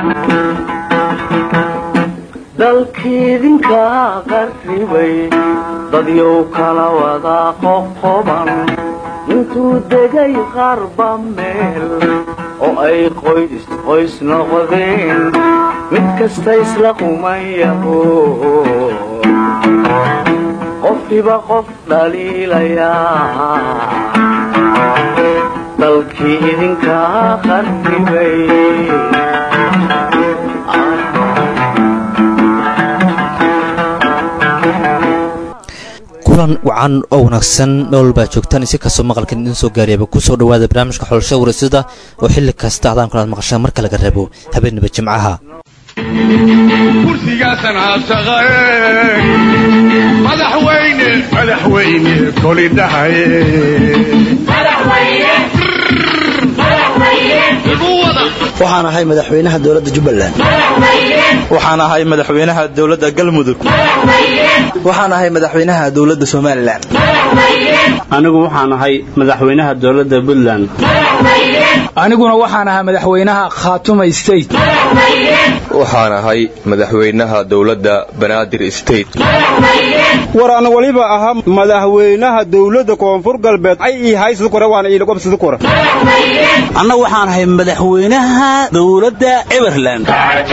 dalkiidinka qarribay dadyow kala wada qoqoban intuu degay qarba meel oo ay qoys qoys noqdeen mid kasta isla qumayaho qofkiba qof dhaliilayaa dalkii idinka qarribay kulan wacan oo wanaagsan nool baa joogtaan isi kastoo maqalkan idin soo gaariyaba kusoo dhawaada barnaamijka xulashada warasada oo xilli kasta adaan kulaad maqashaan marka laga reebo habeenaba jimcaha kursigaasan haabsaqae madaxweyne madaxweyne koli dhahaye waxaan ahay madaxweynaha dowladda jubbaland waxaan ahay madaxweynaha dowladda galmudug waxaan ahay madaxweynaha dowladda somalilan anigu waxaan ahay madaxweynaha dowladda puntland aniguna waxaan ahaa madaxweynaha khaatuma state waxaan ahay madaxweynaha dowladda banaadir state war aan waliba ahaa madaxweynaha dowladda koonfur galbeed ay ii haysid kore waana iilagobsid kore anna waxaan ahay madaxweynaha dowladda everland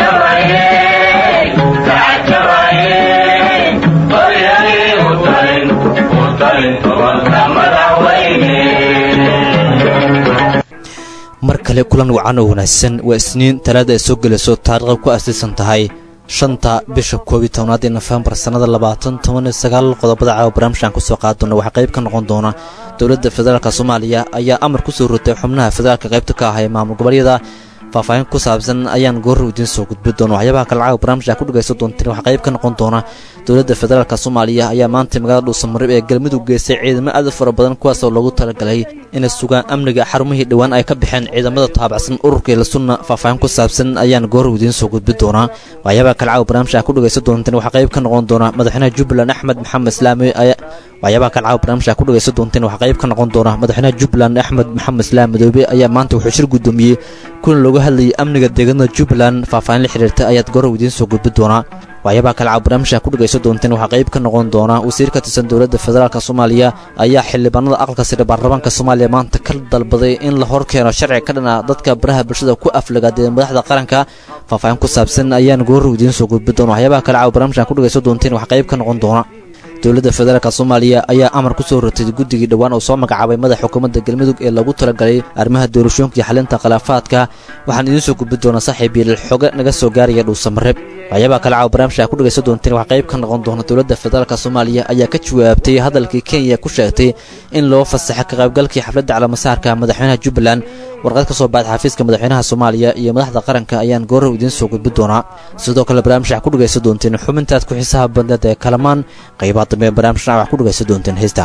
mar kale kulan wacan oo wanaagsan waa isniin talaada ay soo gelayso taariikhda ku aasaysan tahay shanta bisha koob iyo tobnaad ee nofembar sannada labaatan toban iyo sagaal qodobada caawa barnaamijkan kusoo qaaddoona waxaa qayb ka noqon doona dowladda federaalk soomaaliya ayaa amar ku soo rotay xubnaha federaalka qaybta ka ah ee maamul goboleedyada faahfaahin ku saabsan ayaan goorra idiin soo gudbi doona waxyaabaha kale caawa barnaamijka ku dhagaysan doonteen waxaa qayb ka noqon doona dowladda federaalk soomaaliya ayaa maanta magaalada dhuusamareeb ee galmudug geystay ciidamo aad u fara badan kuwaasoo loogu talagalay inay sugaan amniga xarumihii dhowaan ay ka baxeen ciidamada taabacsan ururka ilasunna faahfaahin ku saabsan ayaan goorra idiin soo gudbi doonaa waxyaabaha kale caawa barnaamijka ku dhagaysan doonteen waxaa qayb ka noqon doona madaxweynaha jubbaland axmed maxamed islaami waxyaabaha kale caawa barnaamijka ku dhagaysan doonteen waxaa qayb ka noqon doona madaxweynaha jubbaland axmed maxamed islaam madoobe ayaa maanta wuxuu shir guddoomiyey kulan looga hadlayay amniga deegaanada jubbaland faahfaahin la xiriirta ayaad goorra idiin soo gudbi doonaa waxyaabaha kale caawa barnaamijka ku dhagaysan doonteen waxaa qayb ka noqon doona wasiir ka tirsan dowladda federaalk soomaaliya ayaa xildhibaanada aqalka sare baarlamaanka soomaaliya maanta ka dalbaday in la hor keeno sharci ka dhana dadka baraha bulshada ku aflagaadee madaxda qaranka faahfaahin ku saabsan ayaan goorra idiin soo gudbi doona waxyaabaha kale caawa barnaamijka ku dhagaysan doonteen waxaa qayb ka noqon doona dowladda federaalk soomaaliya ayaa amar ku soo rotay guddigii dhowaan oo soo magacaabay madaxa xukuumadda galmudug ee lagu talagalay arrimaha doorashooyinka iyo xalinta khilaafaadka waxaan idiin soo gudbi doonaa saaxiib yeelal xoge naga soo gaaraya dhuusamareeb waxyaabaha kale caawa barnaamijka ku dhagaysan doonteen waxaa qayb ka noqon doona dowladda federaalk soomaaliya ayaa ka jawaabtay hadalkii kenya ku sheegtay in loo fasaxay ka qaybgalkii xafladda calamasaarka madaxweynaha jubbaland warqad ka soo baxday xafiiska madaxweynaha soomaaliya iyo madaxda qaranka ayaan goorrow idiin soo gudbi doonaa sidoo kale barnaamijka ku dhagaysan doonteen xubintaad ku xiisaha badneed ee kalamaan qaybaha dambe ee barnaamijka wax ku dhagaysan doonteen heesta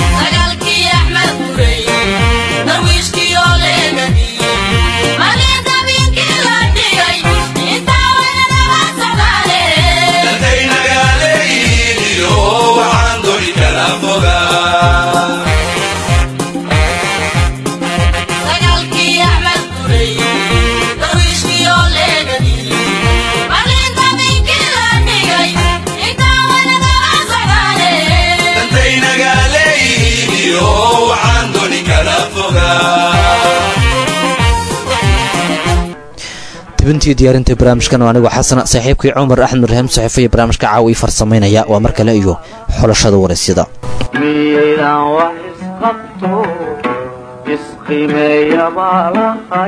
tibintii diyaarinta barnaamijkan oo anigoo xasana saaxiibkii cumar axmed rahiim saxiifo iyo barnaamijka caawa ii farsamaynaya waa mar kale iyo xulashada waraysyada miyaydaan wax isqabto isqimeeya baa lahay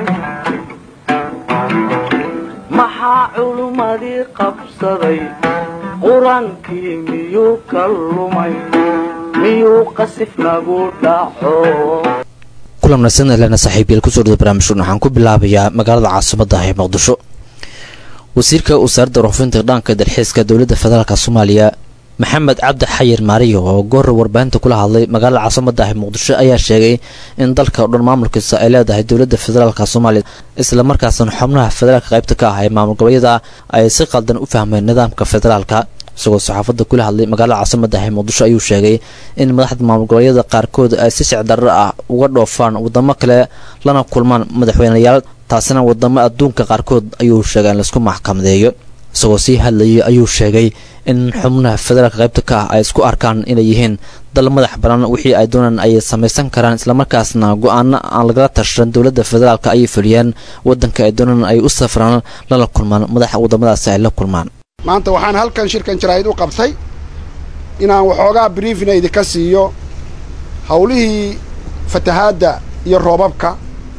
maxaa culummadii qabsaday qur-aankii miyuu ka lumay miyuu qasif nagu dhaco kulan wanaagsan elena saaxiibyeel kusoo dhada barnaamijkan waxaan ku bilaabayaa magaalada caasimadda ee muqdisho wasiirka wasaaradda warxufinta dhanka dalxiiska dowladda federaalk soomaaliya maxamed cabdi xayir maariyo oo goora warbaahinta kula hadlay magaalada caasimadda ah muqdisho ayaa sheegay in dalka o dhan maamulkiisa ay leedahay dowladda federaalk soomaaliya islamarkaasna xubnaha federaalka qaybta ka ah ee maamul goboleedyada ay si qaldan u fahmeen nidaamka federaalka isagoo saxaafadda kula hadlay magaalada caasimadda ah ee muqdisho ayuu sheegay in madaxda maamul goboleedyada qaarkood ay si sicdarro ah uga dhoofaan wadamo kale lana kulmaan madaxweyneyaal taasina wadamo adduunka qaarkood ayuu sheegay in laisku maxkamadeeyo isagoo sii hadlayay ayuu sheegay in xubnaha federaalka qaybta ka ah ay isku arkaan inay yihiin dal madax banaan wixii ay doonaan ay samaysan karaan islamarkaasna go-aano aan lagala tashan dowladda federaalka ayay fuliyaan wadanka ay doonaan ay u safraan lala kulmaan madaxa wadamadaasi ay la kulmaan maanta waxaan halkan shirkan jaraa'id u qabtay inaan waxoogaa briefina idinka siiyo howlihii fatahaadda iyo roobabka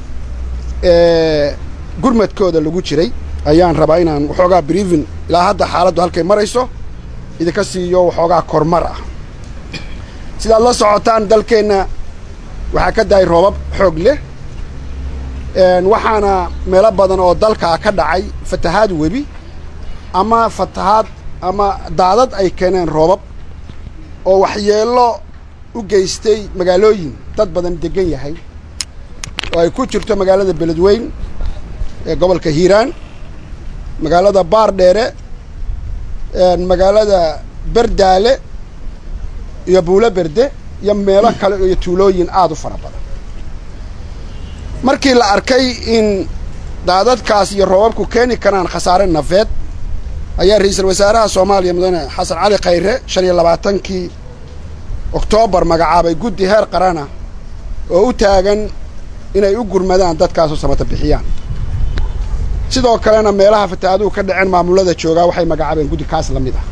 ee gurmadkooda lagu jiray ayaan rabaa inaan waxoogaa briefin ilaa hadda xaaladdu halkay marayso idinka siiyo waxoogaa kormar ah sidaad la socotaan dalkeenna waxaa ka dahay roobab xoog leh waxaana meelo badan oo dalkaa ka dhacay fatahaad webi ama fatahaad ama daadad ay keeneen roobab oo waxyeello u geystay magaalooyin dad badan degan yahay oo ay ku jirto magaalada beledweyn ee gobolka hiiraan magaalada baardheere magaalada berdaale iyo buulo berde iyo meelo kale iyo tuulooyin aada u fara badan markii la arkay in daadadkaas iyo roobabku keeni karaan khasaare nafeed ayaa ra-iisul wasaaraha soomaaliya mudane xasan cali khayre shan iyo labaatankii oktoobar magacaabay guddi heer qarana oo u taagan inay u gurmadaan dadkaasoo samata bixiyaan sidoo kalena meelaha fatahaaduhu ka dhaceen maamulada joogaa waxay magacaabeen guddi kaas la mid ah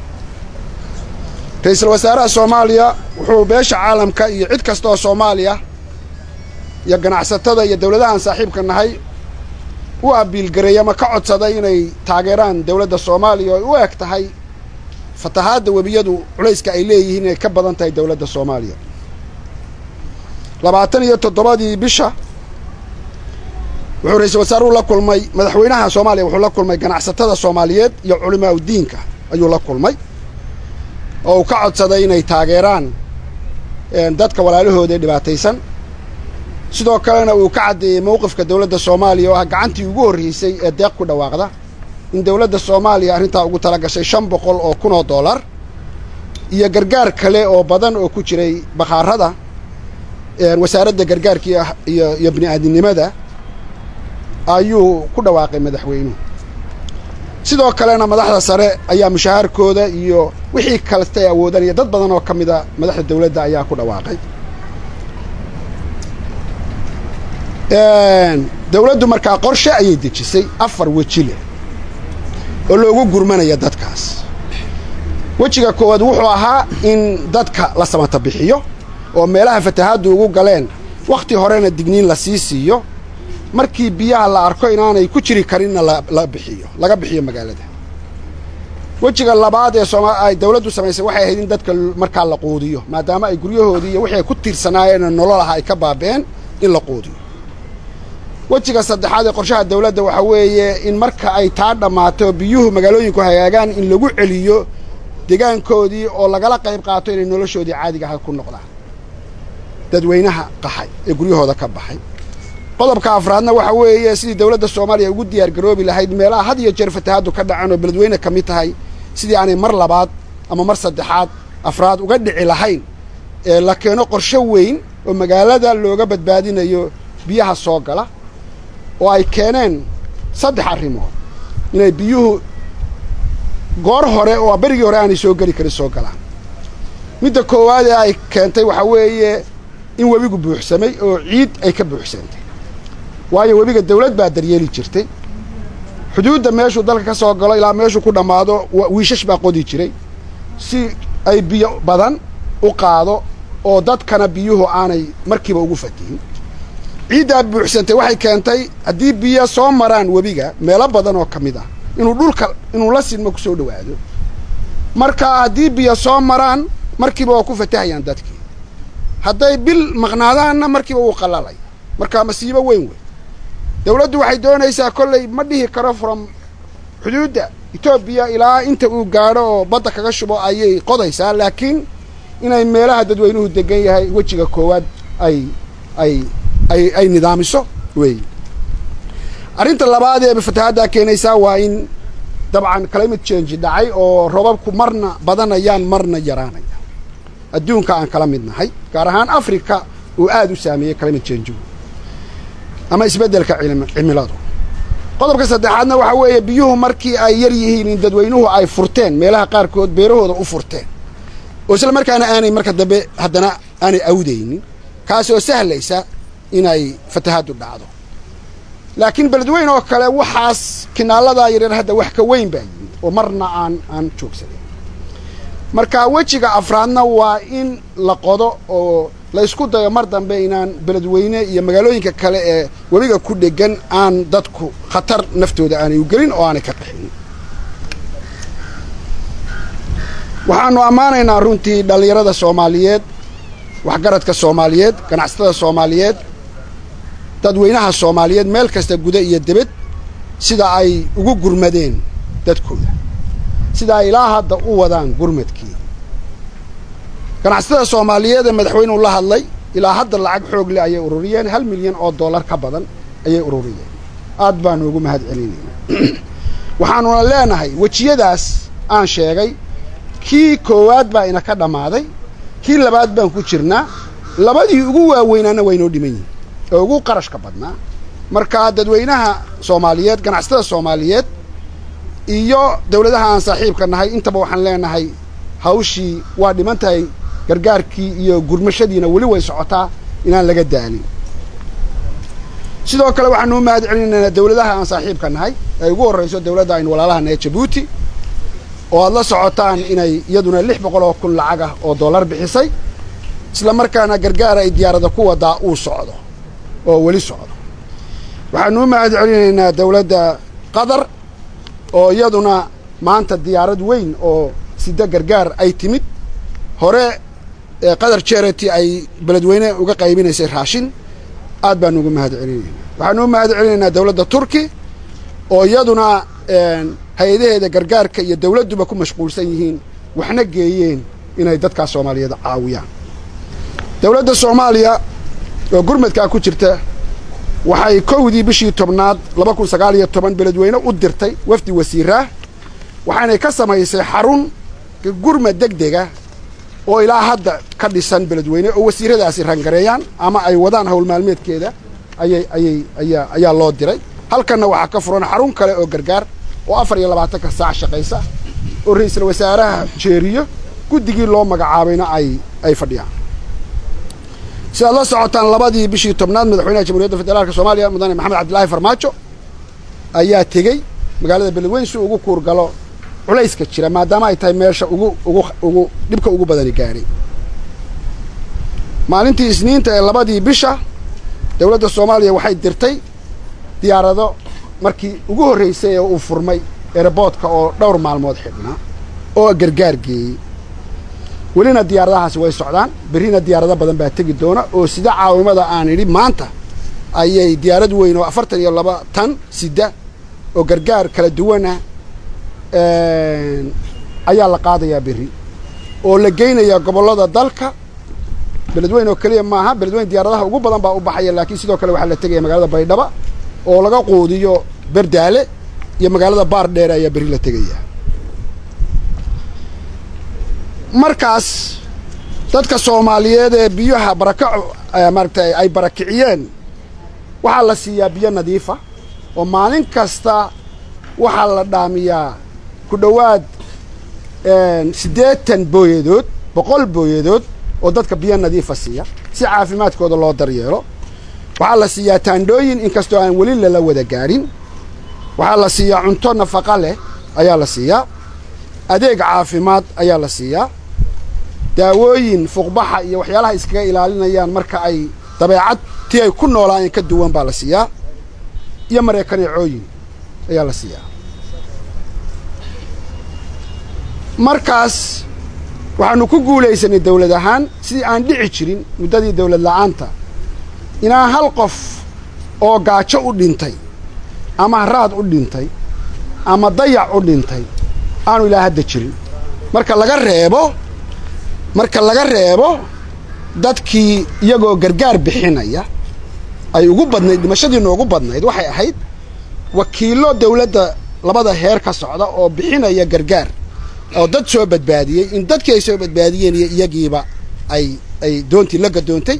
ra-iisul wasaaraha soomaaliya wuxuu beesha caalamka iyo cid kasta oo soomaaliya iyo ganacsatada iyo dawladahan saaxiibka nahay u abiilgareey ama ka codsaday inay taageeraan dawladda soomaaliya oo u eg tahay fatahaadda webiyadu culayska ay leeyihiin inay ka badan tahay dawladda soomaaliya labaatan iyo toddobadii bisha wuxuu ra-iisul wasaaruhu la kulmay madaxweynaha soomaaliya wuxuu la kulmay ganacsatada soomaaliyeed iyo culimaa udiinka ayuu la kulmay oo uu ka codsaday inay taageeraan dadka walaalahooda ee dhibaataysan sidoo kalena uu ka caddeeyey mowqifka dawladda soomaaliya oo ah gacantii ugu horreysay ee deeq ku dhawaaqda in dawladda soomaaliya arrintaa ugu tala gashay shan boqol oo kun oo dollar iyo gargaar kale oo badan oo ku jiray bakhaarada wasaaradda gargaarka iyo iyo bini aadinimada ayuu ku dhawaaqay madaxweynuhu sidoo kalena madaxda sare ayaa mushahaarkooda iyo wixii kalesta ay awoodanaya dad badan oo ka mida madaxda dawladda ayaa ku dhawaaqay dawladdu markaa qorshe ayay dejisay afar weji leh oo loogu gurmanaya dadkaas wejiga koowaad wuxuu ahaa in dadka la samata bixiyo oo meelaha fatahaaddu ugu galeen wakhti horena digniin la sii siiyo markii biyaha la arko inaanay ku jiri karinna la bixiyo laga bixiyo magaalada wejiga labaad ee sooma ay dawladdu samaysay waxay ahayd in dadka markaa la quudiyo maadaama ay guryahoodii iyo wixii ay ku tiirsanaayeen nolol aha ay ka baaba'een in la quudiyo wejiga saddexaad ee qorshaha dawladda waxaa weeye in marka ay taa dhammaato biyuhu magaalooyinku hagaagaan in lagu celiyo degaankoodii oo lagala qayb qaato inay noloshoodii caadiga aha ku noqdaan dadweynaha qaxay ee guryahooda ka baxay qodobka afraadna waxa weeye sidii dawladda soomaaliya ugu diyaar garoobi lahayd meelaha had iyo jeer fatahaaddu ka dhacan oo beledweyne ka mid tahay sidii aanay mar labaad ama mar saddexaad afraad uga dhici lahayn ee la keeno qorshe weyn oo magaalada looga badbaadinayo biyaha soo gala oo ay keeneen saddex arrimood inay biyuhu goor hore oo berigii hore aanay soo geli karin soo galaan midda koowaad ee ay keentay waxaa weeye in webigu buuxsamay oo ciid ay ka buuxsantay waayo webiga dawlad baa daryeeli jirtay xuduudda meeshuu dalka ka soo galo ilaa meeshuu ku dhammaado wiishash baa qodi jiray si ay biyo badan u qaado oo dadkana biyuhu aanay markiiba ugu fatihin ciiddaa buuxsantay waxay keentay haddii biyo soo maraan webiga meelo badan oo ka mid ah inuu dhulka inuu la sinmo ku soo dhowaado marka haddii biyo soo maraan markiiba waa ku fatahayaan dadkii hadday bil maqnaadaanna markiiba wuu qalalay markaa masiibo weyn wey dawladdu waxay doonaysaa kolley ma dhihi karo from xuduudda etoobiya ilaa inta uu gaadho oo badda kaga shubo ayay qodaysaa laakiin inay meelaha dadweynuhu degan yahay wejiga koowaad ay ay ay ay nidaamiso weey arrinta labaad ee fatahaaddaa keenaysaa waa in dabcan climate change dhacay oo robabku marna badanayaan marna yaraanaya adduunka aan kala mid nahay gaar ahaan africa uu aada u saameeyey climate change ama isbeddelka cimiladu qodobka saddexaadna waxaa weeye biyuhu markii ay yar yihiin in dadweynuhu ay furteen meelaha qaarkood beerahooda u furteen oo isla markaana aanay marka dambe haddana aanay awdaynin kaasoo sahlaysa inay fatahaaddu dhacdo laakiin beledweyn oo kale waxaas kinaaladaa yaryar hadda wax ka weyn baa yimid oo marna aan aan joogsanin marka wejiga afraadna waa in la qodo oo la ysku dayo mar dambe inaan beledweyne iyo magaalooyinka kale ee webiga ku dhegan aan dadku khatar naftooda aanay u gelin oo aanay ka qaxin waxaanu ammaanaynaa runtii dhallinyarada soomaaliyeed waxgaradka soomaaliyeed ganacsatada soomaaliyeed dadweynaha soomaaliyeed meel kasta guda iyo debed sida ay ugu gurmadeen dadkooda sida ay ilaa hadda u wadaan gurmadkii ganacsatada soomaaliyeed ee madaxweynuhu la hadlay ilaa hadda lacag xoog leh ayay ururiyeen hal milyan oo dollar ka badan ayay ururiyeen aad baanu ugu mahad celinaynaa waxaanuna leenahay wejiyadaas aan sheegay kii koowaad baa ina ka dhammaaday kii labaad baan ku jirnaa labadii ugu waaweynaana waynoo dhiman yihin oo ugu qarashka badnaa marka dadweynaha soomaaliyeed ganacsatada soomaaliyeed iyo dawladaha aan saaxiibka nahay intaba waxaan leenahay hawshii waa dhiman tahay gargaarkii iyo gurmashadiina weli way socotaa inaan laga daalin sidoo kale waxaanu u mahad celinaynaa dawladaha aan saaxiibka nahay ay ugu horrayso dawladda aynu walaalaha nahay jabuuti oo aad la socotaan inay iyaduna lix boqol oo kun lacag ah oo dollar bixisay isla markaana gargaar ay diyaarada ku wadaa uu socdo oo weli socdo waxaanu u mahad celinaynaa dawladda qatar oo iyaduna maanta diyaarad weyn oo sida gargaar ay timid hore qatar charity ay beledweyne uga qaybinaysay raashin aad baanu ugu mahad celinaynaa waxaanu u mahad celinaynaa dawladda turki oo iyaduna hay-adaheeda gargaarka iyo dawladduba ku mashquulsan yihiin waxna geeyeen inay dadkaas soomaaliyeed caawiyaan dawladda soomaaliya oo gurmadkaa ku jirta waxay kowdii bishii tobnaad laba kun sagaal iyo toban beledweyne u dirtay wafdi wasiiraah waxaanay ka samaysay xarun gurmad deg dega oo ilaa hadda ka dhisan beledweyne oo wasiiradaasi rangareeyaan ama ay wadaan hawl maalmeedkeeda ayay ayay ayaa ayaa loo diray halkanna waxaa ka furan xarun kale oo gargaar oo afar iyo labaatanka saac shaqaysa oo ra-iisul wasaaraha jeeriyo guddigii loo magacaabayna ay ay fadhiyaan sidaad la socotaan labadii bishii tobnaad madaxweynaha jamhuuriyadda federaalka soomaaliya mudane maxamed cabdillaahi farmaajo ayaa tegey magaalada beledweyn si ugu kuurgalo culayska jira maadaama ay tahay meesha ugu ugu ugu dhibka ugu badani gaadhay maalintii isniinta ee labadii bisha dawladda soomaaliya waxay dirtay diyaarado markii ugu horraysay ee uu furmay eeraboodka oo dhowr maalmood xidhnaa oo gargaar geeyey welina diyaaradahaasi way socdaan berrina diyaarado badan baa tegi doona oo sida caawimada aan idhi maanta ayay diyaarad weyn oo afartan iyo laba tan sida oo gargaar kala duwana ayaa la qaadayaa berri oo la geynayaa gobollada dalka beledweyn oo keliya maaha beledweyn diyaaradaha ugu badan baa u baxaya laakiin sidoo kale waxaa la tegaya magaalada baydhaba oo laga quudiyo berdaale iyo magaalada baar dheere ayaa berri la tegaya markaas dadka soomaaliyeed ee biyaha barakaco maaragtay ay barakiciyeen waxaa la siiyaa biyo nadiifa oo maalin kasta waxaa la dhaamiyaa ku dhowaad siddeetan booyadood boqol booyadood oo dadka biyo nadiifa siiya si caafimaadkooda loo daryeelo waxaa la siiyaa taandhooyin inkastoo aan weli lala wada gaadhin waxaa la siiyaa cunto nafaqa leh ayaa la siiyaa adeeg caafimaad ayaa la siiyaa daawooyin fuuqbaxa iyo waxyaalaha iskaga ilaalinayaan marka ay dabeecad tii ay ku noolaayeen ka duwan baa la siiyaa iyo mareekaneecooyin ayaa la siiyaa markaas waxaanu ku guulaysanay dawlad ahaan sidii aan dhici jirin muddadii dawlad la'aanta inaan hal qof oo gaajo u dhintay ama haraad u dhintay ama dayac u dhintay aanu ilaa hadda jirin marka laga reebo marka laga reebo dadkii iyagoo gargaar bixinaya ay ugu badnayd dhimashadii noogu badnayd waxay ahayd wakiillo dawladda labada heer ka socda oo bixinaya gargaar oo dad soo badbaadiyey in dadkii ay soo badbaadiyeen iyo iyagiiba ay ay doontii la gadoontay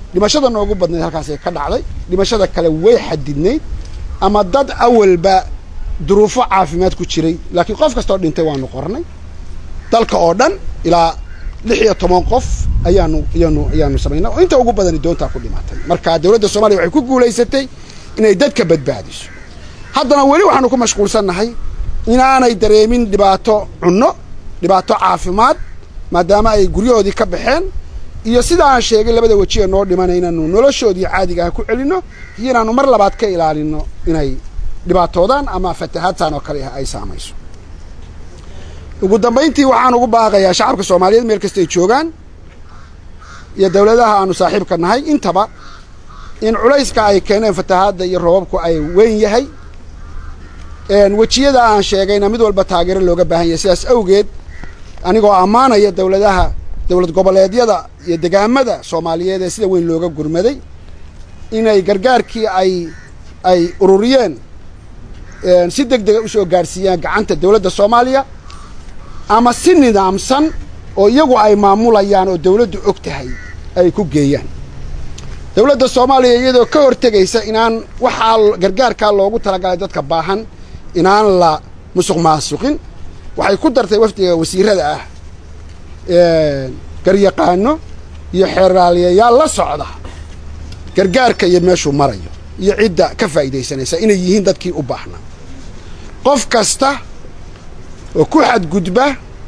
dhimashada noogu badnayd halkaasay ka dhacday dhimashada kale way xadidnayd ama dad awalba duruufo caafimaad ku jiray laakiin qof kastoo dhintay waanu qornay dalka oo dhan ilaa lix iyo toban qof ayaanu ayaanu ayaanu samaynay oo inta ugu badani doontaa ku dhimatay marka dowladda soomaaliya waxay ku guulaysatay inay dadka badbaadiso haddana weli waxaanu ku mashquulsannahay inaanay dareemin dhibaato cunno dhibaato caafimaad maadaama ay guryahoodii ka baxeen iyo sida aan sheegay labada weji ee noo dhimana inaanu noloshoodii caadiga ah ku celinno iyo inaanu mar labaad ka ilaalino inay dhibaatoodaan ama fatahaadtan oo kale ah ay saamayso ugu dambayntii waxaan ugu baaqayaa shacabka soomaaliyeed meel kasta ay joogaan iyo dowladaha aanu saaxiibka nahay intaba in culayska ay keeneen fatahaadda iyo roobabku ay weyn yahay wejiyada aan sheegayna mid walba taageero looga baahan yahay sidaas awgeed anigoo ammaanaya dowladaha dowlad goboleedyada iyo degaamada soomaaliyeed ee sida weyn looga gurmaday inay gargaarkii ay ay ururiyeen si deg dega usoo gaadhsiiyaan gacanta dowladda soomaaliya ama si nidaamsan oo iyagu ay maamulayaan oo dowladdu og tahay ay ku geeyaan dowladda soomaaliya iyadoo ka hortegaysa inaan waxaa gargaarkaa loogu talagalay dadka baahan inaan la musuq maasuqin waxay ku dartay wafdiga wasiirada ah garyaqaano iyo xeeraaliyayaal la socda gargaarka iyo meeshuu marayo iyo cidda ka faa'iidaysanaysa inay yihiin dadkii u baahnaa qof kasta oo ku xadgudba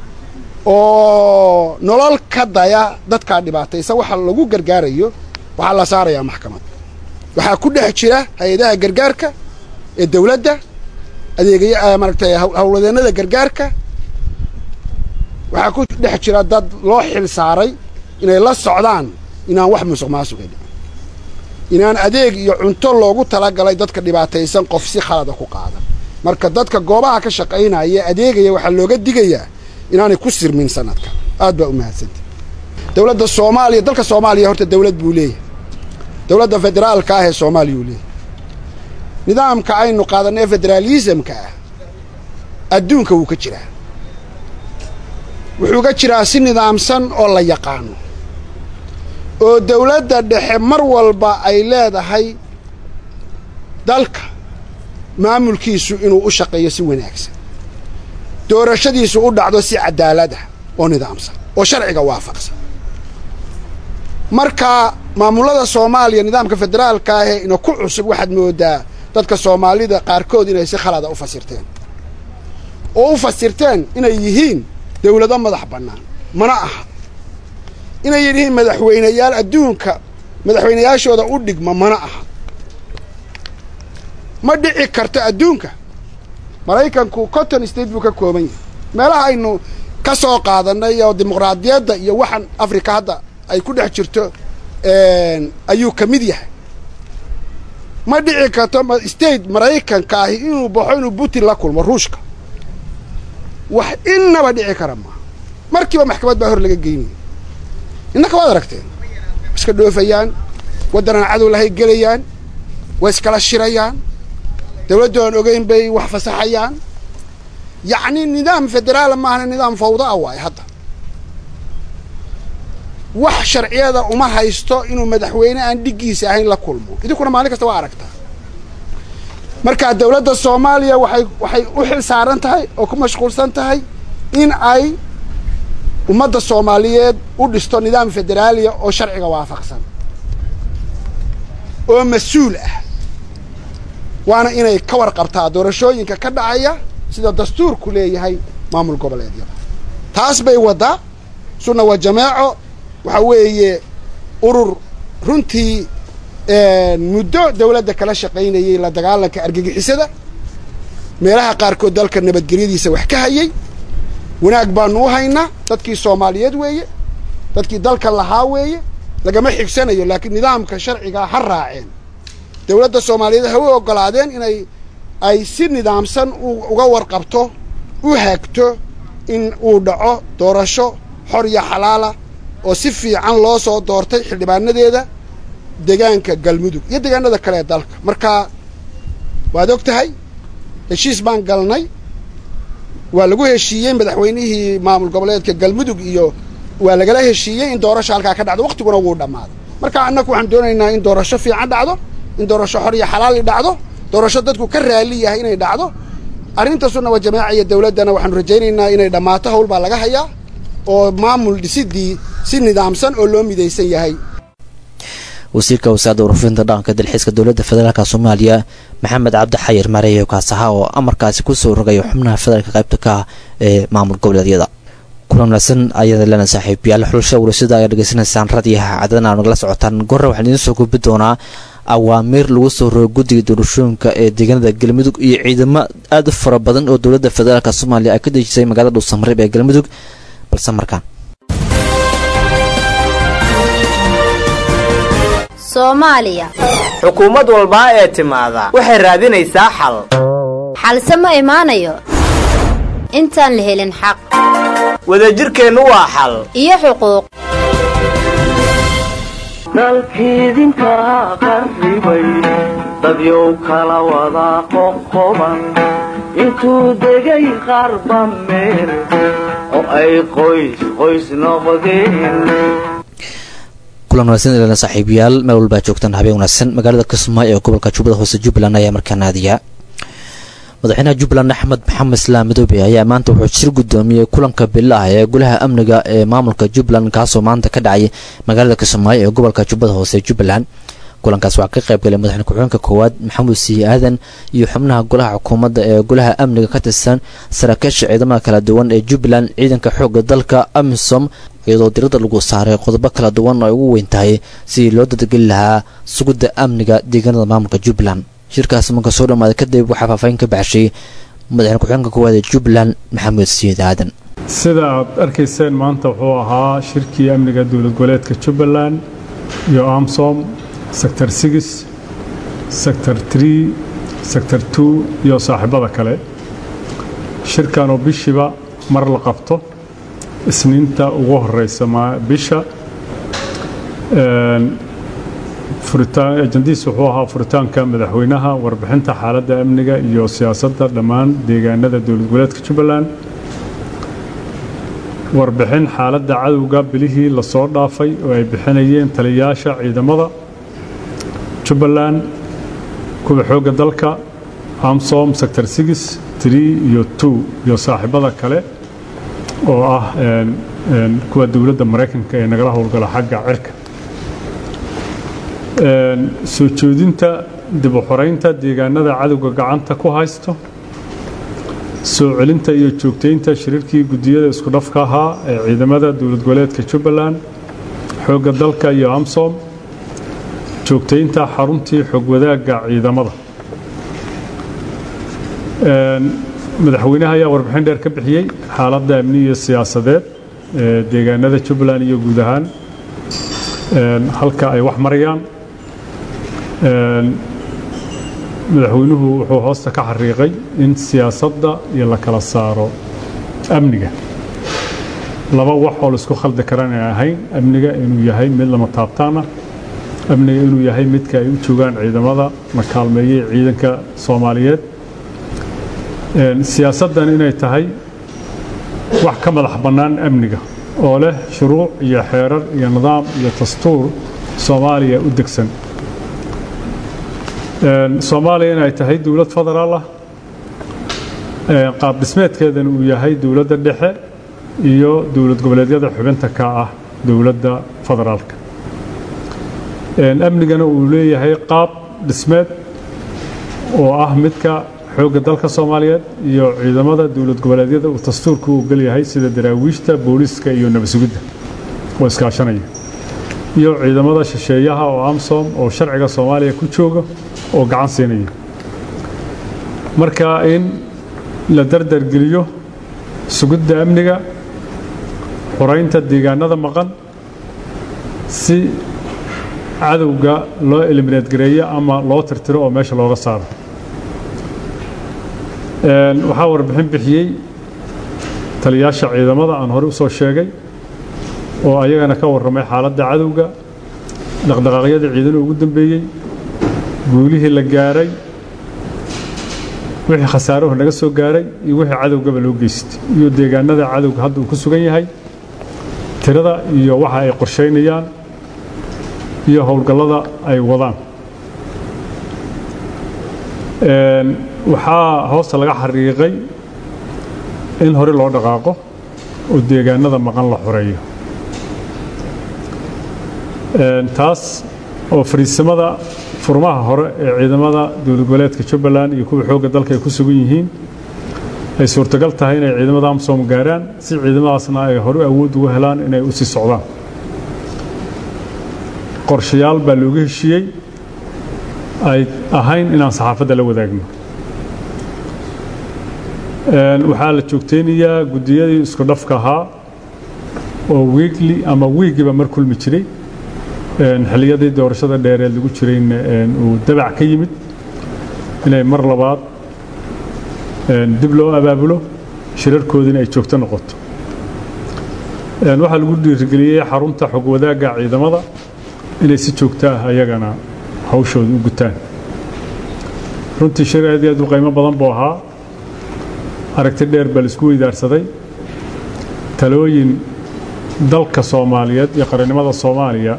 oo nolol ka daya dadkaa dhibaataysa waxa lagu gargaarayo waxaa la saarayaa maxkamad waxaa ku dhex jira hay-adaha gargaarka ee dawladda adeegaya maaragtay howladeennada gargaarka waxaa ku dhex jira dad loo xil saaray inay la socdaan inaan wax musuq maasuqi dhicin inaan adeeg iyo cunto loogu talagalay dadka dhibaataysan qof si khalada ku qaadan marka dadka goobaha ka shaqaynaya adeegaya waxaa looga digayaa inaanay ku sirmin sanadka aad baa u mahadsantay dowladda soomaaliya dalka soomaaliya horta dawlad buu leeyahay dowladda federaalka ah ee soomaaliya uu leeyahay nidaamka aynu qaadanay ee federaalisamka ah adduunka wuu ka jiraa wuxuu ka jiraa si nidaamsan oo la yaqaano oo dawladda dhexe mar walba ay leedahay dalka maamulkiisu inuu u shaqeeyo si wanaagsan doorashadiisu u dhacdo si cadaalad ah oo nidaamsan oo sharciga waafaqsan marka maamullada soomaaliya nidaamka federaalka ahee ina ku cusub waxaad moodaa dadka soomaalida qaarkood inay si khalada u fasirteen oo u fasirteen inay yihiin dawlado madax bannaan mana aha inay yihiin madaxweyneyaal adduunka madaxweyneyaashooda u dhigma mana aha ma dhici karto adduunka maraykanku cotton state buu ka kooban yahay meelaha aynu ka soo qaadanay oo dimuqraadiyadda iyo waxaan africa hadda ay ku dhex jirto ayuu ka mid yahay ma dhici karto state maraykanka ahi inuu baxo inuu putin la kulmo ruushka wax innaba dhici kara maaha markiiba maxkamad baa hor laga geynaya innaka waad aragteen wa iska dhoofayaan waddanaan cadow lahay gelayaan way iskala shirayaan dawladdu aan ogeyn bay wax fasaxayaan yacni nidaam federaala maahana nidaam fawda a waayo hadda wax sharciyada uma haysto inuu madaxweyne aan dhiggiisa ahayn la kulmo idinkuna maalin kasta waa aragtaa marka dawladda soomaaliya waxay waxay u xil saaran tahay oo ku mashquulsan tahay in ay ummadda soomaaliyeed u dhisto nidaam federaaliya oo sharciga waafaqsan oo mas-uul ah waana inay ka warqabtaa doorashooyinka ka dhacaya sida dastuurku leeyahay maamul goboleedyada taas bay waddaa sunna waa jamaaco waxaa weeye urur runtii muddo dawladda kala shaqaynayay la dagaalanka argagixisada meelaha qaarkood dalka nabadgelyadiisa wax ka hayay wanaag baanu u haynaa dadkii soomaaliyeed weeye dadkii dalka lahaa weeye lagama xigsanayo laakiin nidaamka sharcigaa ha raaceen dawladda soomaaliyeed ha u oggolaadeen inay ay si nidaamsan uga warqabto u haagto in uu dhaco doorasho xor iyo xalaala oo si fiican loo soo doortay xildhibaanadeeda degaanka galmudug iyo degaanada kale ee dalka marka waad og tahay heshiis baan galnay waa lagu heshiiyey madaxweynihii maamul goboleedka galmudug iyo waa lagala heshiiyey in doorasho halkaa ka dhacdo waktiguna wuu dhammaaday marka annagu waxaan doonaynaa in doorasho fiican dhacdo in doorasho xor iyo xalaali dhacdo doorasho dadku ka raali yahay inay dhacdo arrinta sunna wa jamaaca iyo dawladdana waxaanu rajaynaynaa inay dhammaato hawl baa laga hayaa oo maamul dhisidii si nidaamsan oo loo midaysan yahay wasiirka wasaaradda warfinta dhaqanka dalxiiska dowladda federaalk soomaaliya maxamed cabdi xayir mareeyo kaasaha oo amarkaasi kusoo rogayo xubnaha federaalka qaybta ka ah ee maamul goboleedyada kulan wanaagsan ayada lena saaxiibayaal xulashada warasada ayaa dhegeysanaysaan radiyaha cadadana aa nagala socotaan gorre waxaan idiin soo gudbi doonaa awaamiir lagu soo rogay guddiga doorashooyinka ee deegaanada galmudug iyo ciidamo aad u fara badan oo dowladda federaalk soomaaliya ay ka dejisay magaalada dhuusamareeb ee galmudug balse markaan soomaaliya xukuumad walbaa ee timaada waxay raadinaysaa xal xalse ma imaanayo intaan la helin xaq wadajirkeennu waa xal iyo xuquuq dalkiidinka qarribay dadyow kala wada qoqoban intuu degay qarba meel oo ay qoys qoys noqdeen kulan wanaagsan ilana saaxiibayaal meel walbaa joogtaan habeen wanaagsan magaalada kismaayo ee gobolka jubbada hoose jubbaland ayaa markaa naadiya madaxweynaha jubbaland axmed maxamed islaam midoobe ayaa maanta wuxuu shir guddoomiyey kulanka bilaah ee golaha amniga ee maamulka jubbaland kaasoo maanta ka dhacay magaalada kismaayo ee gobolka jubbada hoose ee jubbaland kulankaas waxaa ka qayb galay madaxweyne ku-xigeenka koowaad maxamuud siiye aadan iyo xubnaha golaha xukuumadda ee golaha amniga ka tirsan saraakiisha ciidamada kala duwan ee jubbaland ciidanka xoogga dalka amisom iyadoo diradda lagu saaray qodobo kala duwan oo ay ugu weyn tahay sidii loo dadageli lahaa sugidda amniga deegaanada maamulka jubbaland shirkaasi marka soo dhammaaday kadib waxaa faahfaahin ka baxshay madaxweyne ku-xigeenka koowaad ee jubbaland maxamuud siiye aadan sida aad arkayseen maanta wuxuu ahaa shirkii amniga dowlad goboleedka jubbaland iyo amsom sector six sector tree sector two iyo saaxiibada kale shirkan oo bishiiba mar la qabto isniinta ugu horeysa bisha ajandiis wuxuu ahaa furitaanka madaxweynaha warbixinta xaaladda amniga iyo siyaasadda dhammaan deegaanada dowlad goboleedka jubbaland warbixin xaaladda cadowga bilihii lasoo dhaafay oo ay bixinayeen taliyayaasha ciidamada jubbaland kuwa xoogga dalka amsom sector six tree iyo two iyo saaxiibada kale oo ah kuwa dowladda maraykanka ee nagala howlgala xagga cirka soo jeedinta dib u xoreynta deegaanada cadowga gacanta ku haysto soo celinta iyo joogtaynta shiriirkii guddiyada isku dhafka ahaa ee ciidamada dowlad goboleedka jubbaland xoogga dalka iyo amsom joogtaynta xaruntii xog wadaagga ciidamada madaxweynaha ayaa warbixin dheer ka bixiyey xaaladda amni iyo siyaasadeed ee deegaanada jubbaland iyo guud ahaan halka ay wax marayaan madaxweynuhu wuxuu hoosta ka xariiqay in siyaasadda iyo la kala saaro amniga laba wax oo laisku khaldi karan ay ahayn amniga inuu yahay mid lama taabtaana amniga inuu yahay midka ay u joogaan ciidamada la kaalmeeyey ciidanka soomaaliyeed siyaasaddan inay tahay wax ka madax bannaan amniga oo leh shuruuc iyo xeerar iyo nidaam iyo dastuur soomaaliya u degsan soomaaliya inay tahay dowlad federaal ah qaab dhismeedkeedana uu yahay dowladda dhexe iyo dowlad goboleedyada xubinta ka ah dowladda federaalka amnigana uu leeyahay qaab dhismeed oo ah midka xoogga dalka soomaaliyeed iyo ciidamada dowlad goboleedyada uu dastuurka u ogolyahay sida daraawiishta booliiska iyo nabadsugidda oo iskaashanaya iyo ciidamada shisheeyaha oo amsom oo sharciga soomaaliya ku jooga oo gacan siinaya marka in la dardargeliyo sugidda amniga xoraynta deegaanada maqan si cadowga loo eliminaad gareeyo ama loo tirtiro oo meesha looga saaro waxaa warbixin bixiyey taliyaasha ciidamada aan hore u soo sheegay oo ayagana ka warramay xaaladda cadowga dhaqdhaqaaqyada ciidana ugu dambeeyey guulihii la gaaray wixii khasaaruhu naga soo gaaray iyo wixii cadowgaba loo geystay iyo deegaanada cadowga hadda uu ku sugan yahay tirada iyo waxa ay qorshaynayaan iyo howlgallada ay wadaan waxaa hoosta laga xariiqay in hore loo dhaqaaqo oo deegaanada maqan la xoreeyo taas oo fariisimada furmaha hore ee ciidamada dowlad goboleedka jubbaland iyo kuwa xoogga dalka ay ku sugan yihiin ay suurtagal tahay inay ciidamada amsom gaaraan si ciidamadaasna ay hore awood ugu helaan inay u sii socdaan qorshayaal baa looga heshiiyey ay ahayn inaan saxaafadda la wadaagno waxaa la joogteynayaa guddiyadii isku dhafka ahaa oo wiigli ama wiigiba mar kulmi jiray xilliyadii doorashada dheereed lagu jirayna uu dabac ka yimid inay mar labaad dib loo abaabulo shirarkoodiina ay joogto noqoto waxaa lagu dhiirigeliyey xarunta xog wadaagga ciidamada inay si joogto ah ayagana hawshooda u gutaan runtii shir aad iyo aad u qiimo badan buu ahaa aragti dheer baa laisku weydaarsaday talooyin dalka soomaaliyeed iyo qarannimada soomaaliya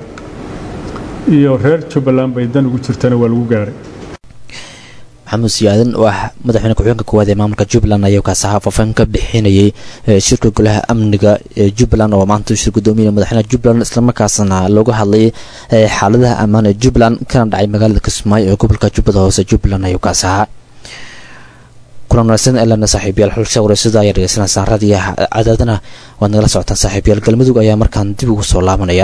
iyo reer jubbaland bay dan ugu jirtana waa lagu gaaray maxamuud siyaadan oo ah madaxweyne ku-xigeenka koowaad ee maamulka jubbaland ayaa kaasaha faafaan ka bixinayay shirka golaha amniga ee jubbaland oo maanta shir gudoomiya madaxweynaha jubbaland islamarkaasna looga hadlayay xaaladaha ammaan ee jubbaland kana dhacay magaalada kismaayo ee gobolka jubbada hoose jubbaland ayuu kaasahaa kulan wanaagsan elana saaxiibyaal xulsha wareysada ayaa dhegeysanaysaan raadiyo cadaadana waad nagala socotaan saaxiibyaal galmudug ayaa markaan dib ugu soo laabanaya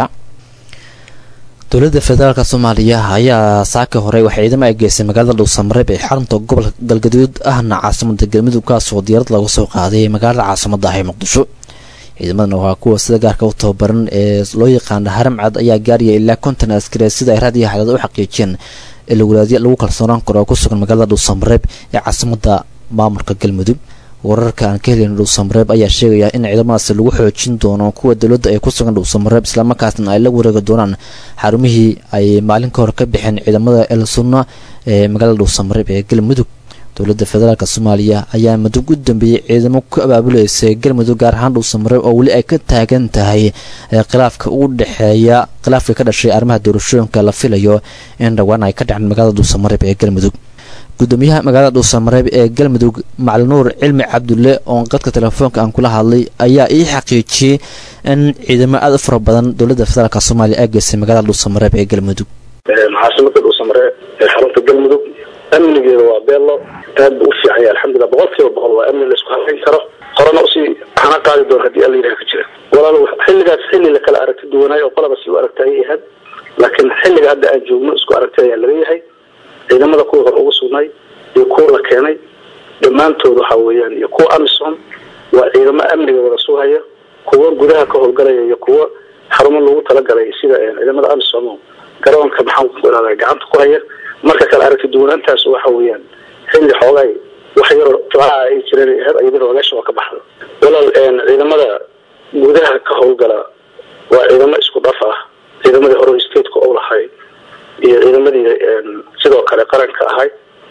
dowladda federaalk soomaaliya ayaa saaka hore waxay ciidamo ay geysay magaalada dhuusamareeb ee xarunta gobolka galgaduud ahna caasimada galmudug kaasoo diyaarad lagu soo qaaday magaalada caasimada ah ee muqdisho ciidamadan waa kuwa sida gaarka u tababaran ee loo yaqaana haramcad ayaa gaaraya ilaa konton askari sida ay raadiyo xadad u xaqiijiyeen ee lawalaadyo lagu kalsoonaan karo oo ku sugan magaalada dhuusamareeb ee caasimada maamulka galmudug wararka aan ka helin dhuusamareeb ayaa sheegaya in ciidamadaasi lagu xoojin doono kuwa dowladda ay ku sugan dhuusamareeb islamarkaasna ay la wareegi doonaan xarumihii ay maalin ka hor ka bixeen ciidamada el sunna ee magaalada dhuusamareeb ee galmudug dowladda federaalk soomaaliya ayaa mudug u dambeeyey ciidamo ku abaabuleysay galmudug gaar ahaan dhuusamareeb oo weli ay ka taagan tahay khilaafka u dhexeeya khilaafka ka dhashay arrimaha doorashooyinka la filayo in dhowaan ay ka dhaceen magaalada dhuusamareeb ee galmudug gudoomiyaha magaalada dhuusamareeb ee galmudug macalinuur cilmi cabdulle oo qadka telefoonka aan kula hadlay ayaa ii xaqiijiyey in ciidamo aada u fara badan dowladda federaalk soomaaliya ay geysay magaalada dhuusamareeb ee galmudug caasimada dhuusamareeb ee xarunta galmudug amnigeeda waa beello aad buu u fiican yahay alxamdulilah boqol kiiba boqol waa amni laisku halayn karo horena usii hana qaadi doon haddii alla yidhaha ka jira walaal xilligaas xilli la kala aragti duwanaay oo qolaba si u aragta ayay ahayd laakiin xilliga hadda aan joogno isku aragti ayaa laga yahay ciidamada kuwa hor ugu sugnay iyo kuwa la keenay dhammaantood waxa weeyaan iyo kuwa amisom waa ciidamo amniga wada sugaya kuwa gudaha ka howlgalaya iyo kuwa xarumo loogu talagalay sida ciidamada amisom garoonka maxaan ku ihahda gacanta ku haya marka kale aragti duwanaantaas waxa weeyaan xilli xoogay wax yaroo tlaa ay jireen ahayd ayadana ogaasha waa ka baxda walaal ciidamada gudaha ka howlgala waa ciidamo isku dhaf ah ciidamadii hore stateka u lahay iyo ciidamadii sidoo kale qaranka ahay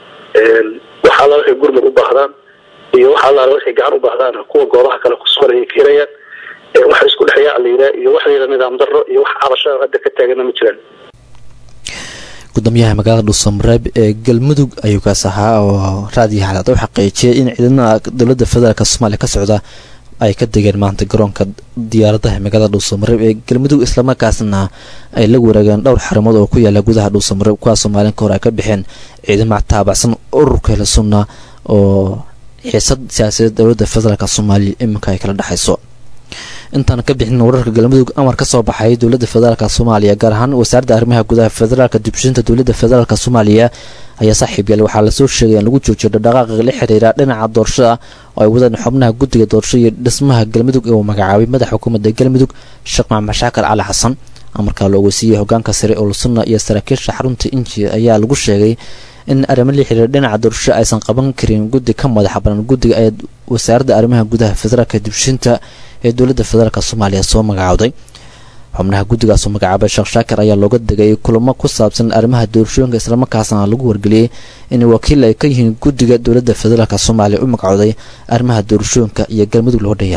waxa alla waxay gurmud u baahdaan iyo waxa alla waxay gacan u baahdaan kuwa goobaha kale kusugan ayay ka helayaan waxa isku dhexeeya la yidhaha iyo wax la yidhaha nidaam darro iyo wax cabashaa hadda ka taagana ma jiraan gudoomiyaha magaalada dhuusamareeb ee galmudug ayuu kaas ahaa oo raadiyo xalaad u xaqiijiyay in ciidamada dowladda federaalk soomaaliya ka socda ay ka degeen maanta garoonka diyaaradaha magaalada dhuusamareeb ee galmudug islamarkaasna ay la wareegeen dhowr xarumood oo ku yaala gudaha dhuusamareeb kuwaasoo maalin ka hor ay ka bixeen ciidamo taabacsan ururka hela sunna oo xiisad siyaasadeed dowladda federaalk soomaaliya iminka ay kala dhexayso intaan ka bixin wararka galmudug amar ka soo baxay dowladda federaalk soomaaliya gaar ahaan wasaaradda arrimaha gudaha federaalka dibshinta dowladda federaalk soomaaliya ayaa saaxiib yaal waxaa lasoo sheegay in lagu joojiyo dhaqdhaqaaqa la xiriira dhinaca doorashada oo ay wadaan xubnaha guddiga doorasho iyo dhismaha galmudug ee uu magacaabay madaxa xukuumadda galmudug sheekh maxamed shaakar cali xasan amarkaa loo ogeysiiyey hogaanka sare olsunna iyo saraakiisha xarunta inji ayaa lagu sheegay in arrimo la xiriira dhinaca doorasho aysan qaban karin guddi ka madaxa banan guddiga ee wasaaradda arrimaha gudaha federaalka dibshinta ee dowladda federaalk soomaaliya soo magacaawday xubnaha guddigaasoo magacaabay sheekh shaakir ayaa looga degay kulamo ku saabsan arrimaha doorashooyinka islamarkaasna lagu wargeliyey in wakiil ay ka yihiin guddiga dowladda federaalk soomaaliya u magacooday arrimaha doorashooyinka iyo galmudug loo dhanyahay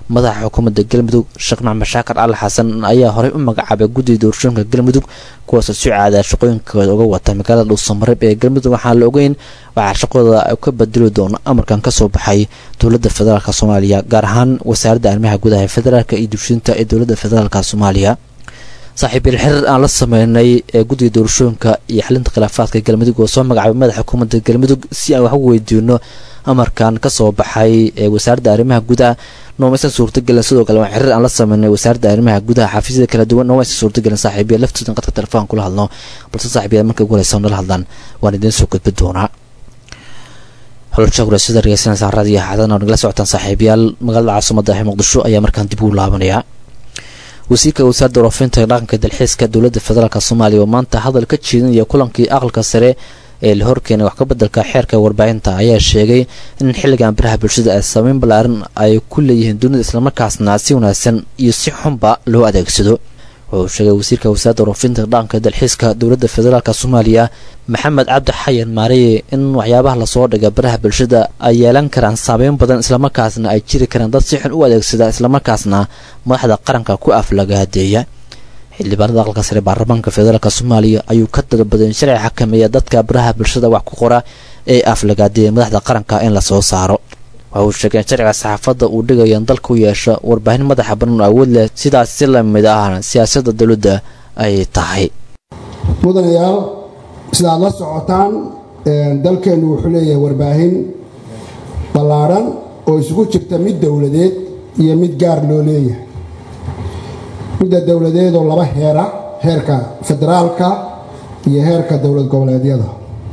madaxa xukuumadda galmudug sheekh maxamed shaakar cali xasan ayaa horey u magacaabay guddiga doorashooyinka galmudug kuwaasoo si caada shaqooyinkooda uga wata magaalada dhuusamareeb ee galmudug waxaan la ogeyn waxaa shaqadooda ka bedeli doono amarkan kasoo baxay dowladda federaalk soomaaliya gaar ahaan wasaaradda arrimaha gudaha ee federaalk iyo dushinta ee dowladda federaalk soomaaliya saaxiibiil xiriir aan la sameynay ee guddiga doorashooyinka iyo xalinta khilaafaadka galmudug oo soo magacaabay madaxa xukuumadda galmudug si aan wax u weydiino amarkan kasoo baxay ee wasaaradda arrimaha gudaha noomaysan suurtagelin sidoo kale waan xiriir aan la sameynay wasaaradda arrimaha gudaha xafiisyada kala duwan noomaysan suurtagelin saaxiibiya laftoodan qadka telefoon kula hadno balse saaxiibiya markay ugu horeysa nala hadlaan waan idiin soo gudbi doonaa holoshaagura sida dhegeysanaysaa raadiyo xadan oo nagala socotaan saaxiibayaal magaalada caasimada ee muqdisho ayaa markaan dib ugu laabanayaa wasiirka wasaaradda waroofinta dhaqanka dalxiiska dowladda federaalk soomaaliya oo maanta hadal ka jeedinaya kulankii aqalka sare ee la horkeenay wax ka beddelka xeerka warbaahinta ayaa sheegay in xilligan biraha bulshada ay saameyn ballaaran ay ku leeyihiin dunida islamarkaasna si wanaagsan iyo si xunba loo adeegsado wuxuu sheegay wasiirka wasaaradda waroofinta dhaqanka dalxiiska dowladda federaalk soomaaliya maxamed cabdi xayan maareye in waxyaabaha lasoo dhiga baraha bulshada ay yeelan karaan saameyn badan islamarkaasna ay jiri karaan dad si xun u adeegsada islamarkaasna madaxda qaranka ku aflagaadeeya xildhibaanada aqalka sare baarlamaanka federaalk soomaaliya ayuu ka dalbaday in sharci xakameeya dadka baraha bulshada wax ku qora ee aflagaadeeya madaxda qaranka in lasoo saaro waxa uu sheegay in sharciga saxaafadda uu dhigayo in dalka u yeesho warbaahin madaxa banan oo awood leh sidaas si lamid ahna siyaasadda dowladda ay tahay mudanayaal sida aad la socotaan dalkeennu wuxuu leeyahay warbaahin ballaadhan oo isugu jirta mid dowladeed iyo mid gaar loo leeyahay midda dowladeedoo laba heera heerka federaalka iyo heerka dowlad goboleedyada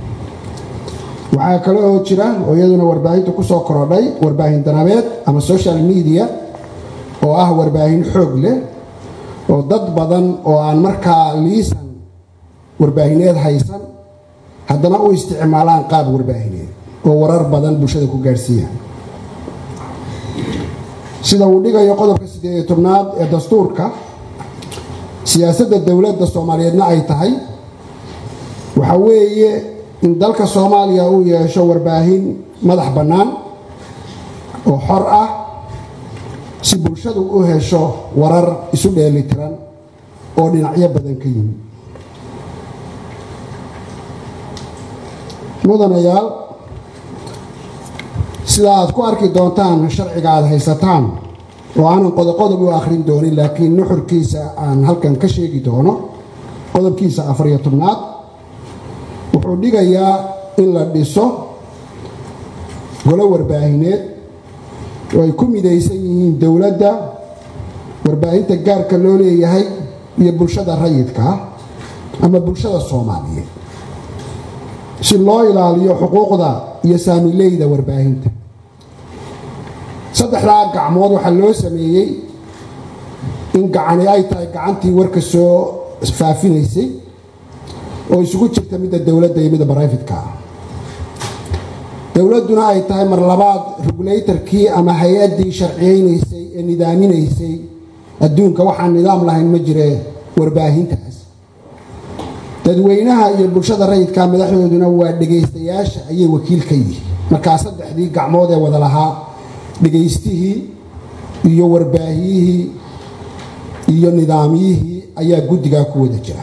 waxaa kale oo jira oo iyaduna warbaahinta ku soo korodhay warbaahin danabeed ama social media oo ah warbaahin xoog leh oo dad badan oo aan markaa liisan warbaahineed haysan haddana u isticmaalaan qaab warbaahineed oo warar badan bulshada ku gaadhsiiya sida uu dhigayo qodobka siddeed iyo tobnaad ee dastuurka siyaasadda dowladda soomaaliyeedna ay tahay waxaa weeye in dalka soomaaliya uu yeesho warbaahin madax bannaan oo xor ah si bulshadu u hesho warar isu dheelitiran oo dhinacyo badan ka yimid mudanayaal sida aad ku arki doontaan sharciga aad haysataan oo aanan qodoqodob u akhrin doonin laakiin nuxurkiisa aan halkan ka sheegi doono qodobkiisa afariyo tobnaad wuxuu dhigayaa in la dhiso golo warbaahineed oo ay ku midaysan yihiin dowladda warbaahinta gaarka loo leeyahay iyo bulshada rayidka ah ama bulshada soomaaliyeed si loo ilaaliyo xuquuqda iyo saamileyda warbaahinta saddexdaa gacmood waxaa loo sameeyey in gacani ay tahay gacantii warka soo faafinaysay oo isugu jirta midda dowladda iyo midda barayfidka ah dowladduna ay tahay mar labaad regulatorkii ama hay-addii sharciyeynaysay ee nidaaminaysay adduunka waxaan nidaam lahayn ma jire warbaahintaas dadweynaha iyo bulshada rayidka madaxdooduna waa dhegaystayaasha ayay wakiil ka yihiin markaa saddexdii gacmood ee wada lahaa dhegaystihii iyo warbaahiyihii iyo nidaamyihii ayaa guddigaa ku wada jira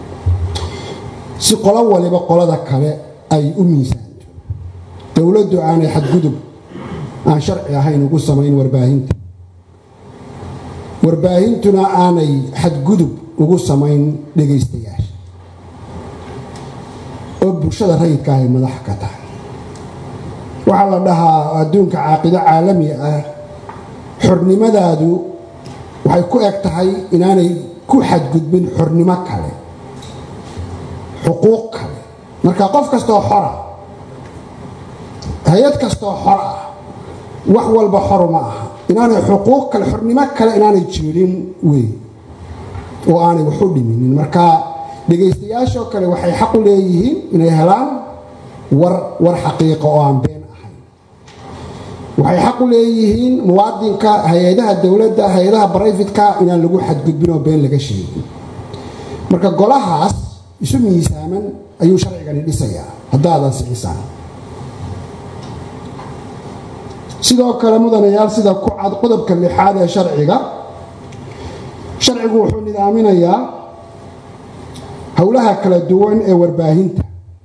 si qolo waliba qolada kale ay u miisaanto dowladdu aanay xadgudub aan sharci ahayn ugu samayn warbaahinta warbaahintuna aanay xadgudub ugu samayn dhegaystayaasha oo bulshada rayidka ay madax ka tahay waxaa la dhahaa adduunka caaqido caalami ah xornimadaadu waxay ku eg tahay inaanay ku xadgudbin xornimo kale xuquuq kale marka qof kastoo xora hay-ad kastoo xor ah wax walba xoru ma aha inaanay xuquuq kale xornimo kale inaanay jirin wey oo aanay wax u dhiminin marka dhegaystayaashoo kale waxay xaq u leeyihiin inay helaan war war xaqiiqa oo aan been ahayn waxay xaq u leeyihiin muwaadinka hay-adaha dowladda hay-adaha barayfidka inaan lagu xadgudbin oo been laga sheegin marka golahaas isu miisaaman ayuu sharcigani dhisayaa haddaadan sixisaan sidoo kale mudanayaal sida ku cad qodobka lixaad ee sharciga sharcigu wuxuu nidaaminayaa howlaha kala duwan ee warbaahinta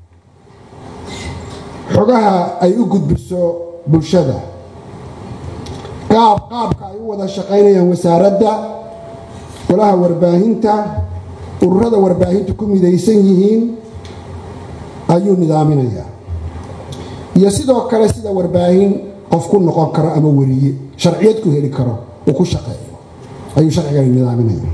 xogaha ay u gudbiso bulshada qaab qaabka ay u wada shaqaynayaan wasaaradda golaha warbaahinta ururada warbaahintu ku midaysan yihiin ayuu nidaaminayaa iyo sidoo kale sida warbaahin qof ku noqon karo ama weriye sharciyad ku heli karo uu ku shaqeeyo ayuu sharcigani nidaaminaya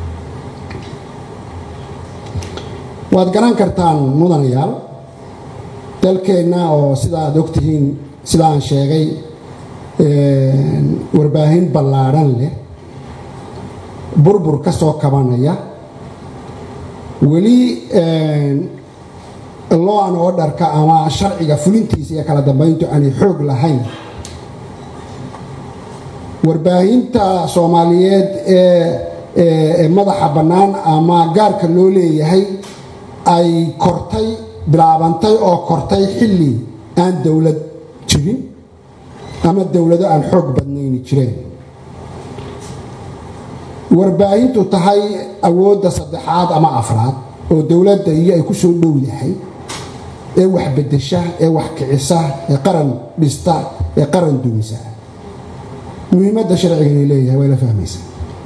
waad garan kartaan mudanayaal dalkeenna oo sida aad ogtihiin sida aan sheegay warbaahin ballaadhan leh burbur ka soo kabanaya weli loan orderka ama sharciga fulintiisa iyo kala dambayntu aanay xoog lahayn warbaahinta soomaaliyeed ee madaxa bannaan ama gaarka loo leeyahay ay kortay bilaabantay oo kortay xilli aan dowlad jirin ama dowlado aan xoog badnayni jireen warbaahintu tahay awoodda saddexaad ama afraad oo dowladda iyo ay ku soo dhow yahay ee wax bedesha ee wax kicisa ee qaran dhista ee qaran dumisa muhiimadda sharciganay leeyahay way la fahmaysaa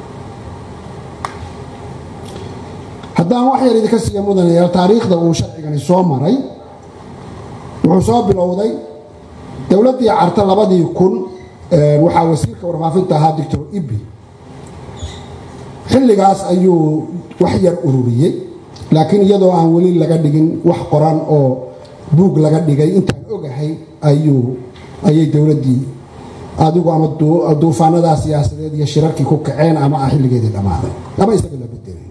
haddaan wax yar idinka siiya mudanayaal taariikhda uu sharcigani soo maray wuxuu soo bilowday dowladdii carta labadii kun waxaa wasiirka warfaafinta ahaa doctor ibi xilligaas ayuu wax yar ururiyey laakiin iyadoo aan weli laga dhigin wax qoran oo buug laga dhigay intaan ogahay ayuu ayay dowladdii adigu ama duufaanadaa siyaasadeed iyo shirarkii ku kaceen ama ah xilligeedii dhammaaday ama isaga la bedelay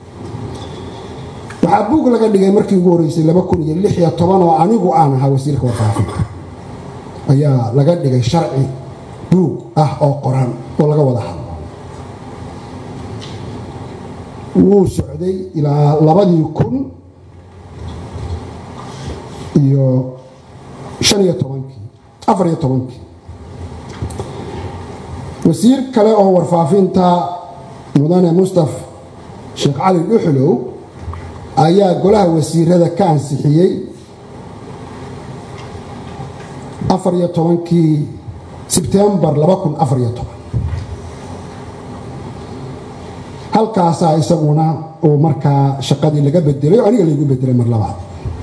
waxaa buug laga dhigay markii ugu horreysay laba kun iyo lix iyo toban oo anigu aan ahaa wasiirka warfaafinta ayaa laga dhigay sharci buug ah oo qoran oo laga wada hadlo wuu socday ilaa labadii kun iyo shan iyo tobankii afar iyo tobankii wasiir kale oo warfaafinta mudane mustaf sheekh cali dhuxlow ayaa golaha wasiirada ka ansixiyey afar iyo tobankii sebtembar laba kun afar iyo toban halkaasaa isaguna uu markaa shaqadii laga bedelay oo aniga laygu bedelay mar labaad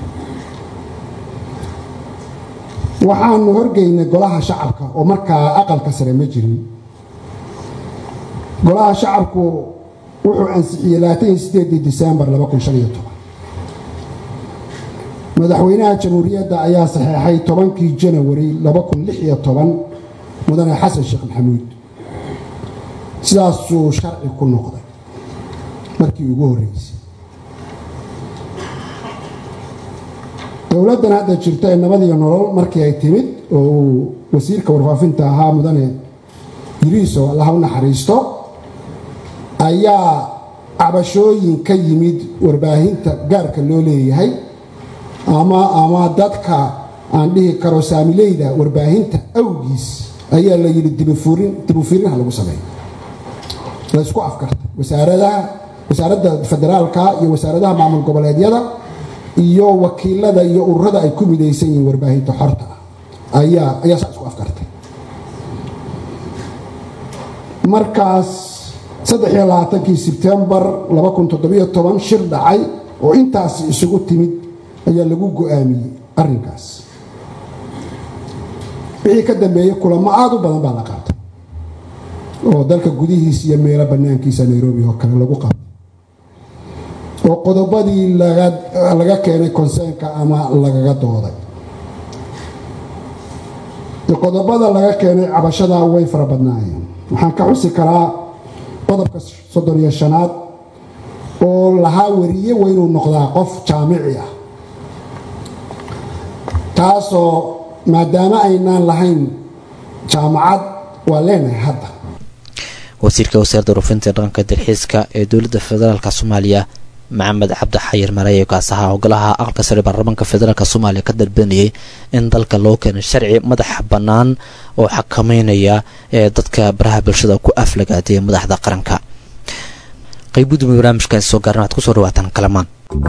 waxaanu horgeynay golaha shacabka oo markaa aqalka sare ma jirin golaha shacabku wuxuu ansixiyey labaatan sideedii disembar laba kun shan iyo toban madaxweynaha jamhuuriyadda ayaa saxeexay tobankii janawari laba kun lix iyo toban mudane xasan sheekh maxamuud sidaasuu sharci ku noqday markii ugu horreysay dowladdan hadda jirta ee nabadiyo nolol markii ay timid oo uu wasiirka warfaafinta ahaa mudane yiriiso allaha u naxariisto ayaa cabashooyin ka yimid warbaahinta gaarka loo leeyahay ama ama dadka aan dhihi karo saamileyda warbaahinta awgiis ayaa la yidhi dibufirinha lagu sameeyo laysku afkartay wasaaradaha wasaaradda federaalka iyo wasaaradaha maamul goboleedyada iyo wakiilada iyo ururada ay ku midaysan yihiin warbaahinta xorta ah ayaa ayaa saa isku afkartay markaas saddex iyo labaatankii sebtembar laba kun toddobiyo toban shir dhacay oo intaasi isugu timid ayaa lagu go-aamiyey arrinkaas wixii ka dambeeyey kulamo aada u badan baa la qaatay oo dalka gudihiisa iyo meelo bannaankiisa nairobi oo kale lagu qabtay oo qodobadii laga keenay konseenka ama lagaga dooday qodobada laga keenay cabashada way fara badnaayeen waxaan ka xusi karaa qodobka soddon iyo shanaad oo lahaa wariye waa inuu noqdaa qof jaamici ah taasoo maadaama aynaan lahayn jaamacad waa leenahay hadda wasiirka wasaaradda rufinta dhaqanka dalxiiska ee dowladda federaalk soomaaliya maxamed cabdi xayir mareeye kaasaha ogolaha aqalka sare baarlamaanka federaalk soomaaliya ka dalbanayay in dalka loo keeno sharci madaxa bannaan oo xakameynaya ee dadka baraha bulshada ku aflagaadaya madaxda qaranka qaybudumi barnaamijkaasi soo gaaran waxaad kusoo dhawaataan kalamaan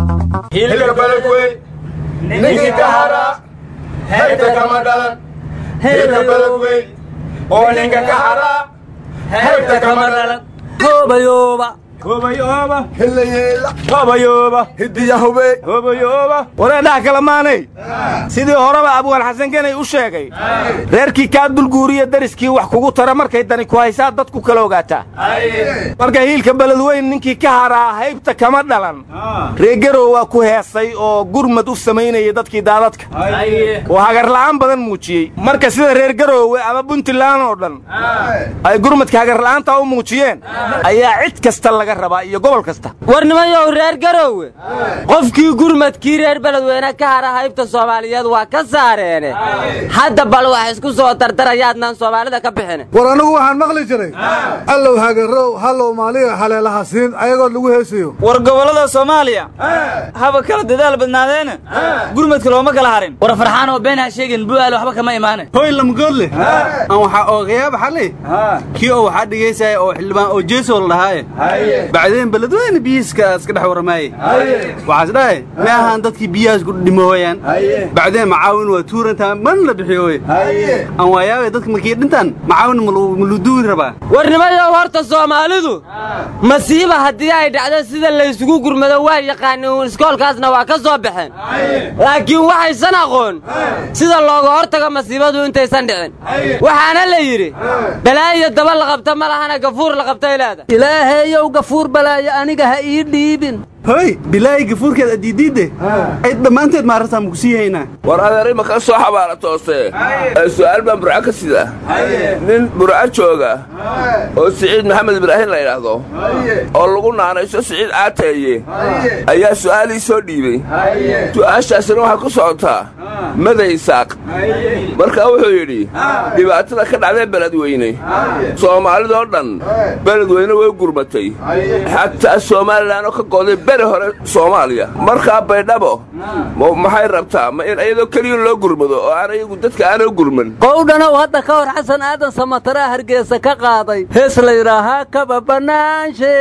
hilka beledweyn ninkii ka hara heybta kama dhalan hilka beledweyn oo ninka ka hara heybta kama dhalan hoobayooba hobayooba hilayeela hobayooba hidiyahube hobayooba wareedhaha kale maanay sidii horeba abwaan xasan genay u sheegay reerkii kaa dulguuriya dariskii wax kugu tara markay dani ku haysaa dadku kala ogaataa marka hiilka beledweyn ninkii ka haraa haybta kama dhalan reegarow waa ku heesay oo gurmad u samaynayay dadkii daadadka oo hagarla'aan badan muujiyey marka sida reer garoowe ama puntland oo dhan ay gurmadka hagarla'aanta u muujiyeen ayaa cid kasta laga rabaa iyo gobol kasta warnimayow reer garoowe qofkii gurmadkii reer beledweyne ka hara haybta soomaaliyeed waa ka saareene hadda bal wax isku soo dardarayaadnaan soomaalida ka bixine war anigu waxaan maqli jiray allow hagarow hallow maaliga haleelaha siin ayagoo lagu heesayo war gobollada soomaaliya haba kala dadaal badnaadeena gurmadka looma kala harin war farxaan oo been ha sheegin bu'aal waxba kama imaane hoy lamgoodle aan waxaa oogayaaba xali kii oo waxaa dhigaysaya oo xildhibaan oo jeeso la dhahaaye bacdeen beledweyne biyihiiska iska dhex warramaaye waxaas dhahay ma ahaan dadkii biyahaas ku dhimooyaan bacdeen macaawin waa tuurantaa man la bixiyooye aan waayaabe dadka markii dhintaan macaawin maluduuri rabaa warnimayow horta soomaalidu masiiba haddii ay dhacdo sida laysugu gurmado waa yaqaaniin iskoolkaasna waa ka soo baxeen laakiin waxaysan aqoon sida looga hortago masiibadu intaysan dhicin waxaana la yidhi balaayo daba la qabta ma lahana gafuur la qabtay leeda ilaahayow gafuur balaayo aniga ha ii dhiibin hoy bilaahi gafuurkeed adiidiidde ay dhammaanteed maarartaa maku sii haynaa war adeer ima ka soo xabaala toose ee su'aal baan burco ka sida nin burco jooga oo siciid maxamed ibraahim la yidhaahdo oo lagu naanayso siciid caateeye ayaa su'aalii soo dhiibey su'aashaasina waxay ku socotaa maday saaq markaa wuxuu yidhi dhibaatada ka dhacdee beledweyne soomaalidoo dhan beledweyne way gurmatay xataa somalilan oo ka gooday beri hore soomaaliya markaa baydhabo maxay rabtaa ma in iyadoo keliya loo gurmado oo aan iyagu dadka aana gurman qowdhanow hadda ka hor xasan aadan samataraa hargeysa ka qaaday hees la yidhaahaa kaba bannaanshe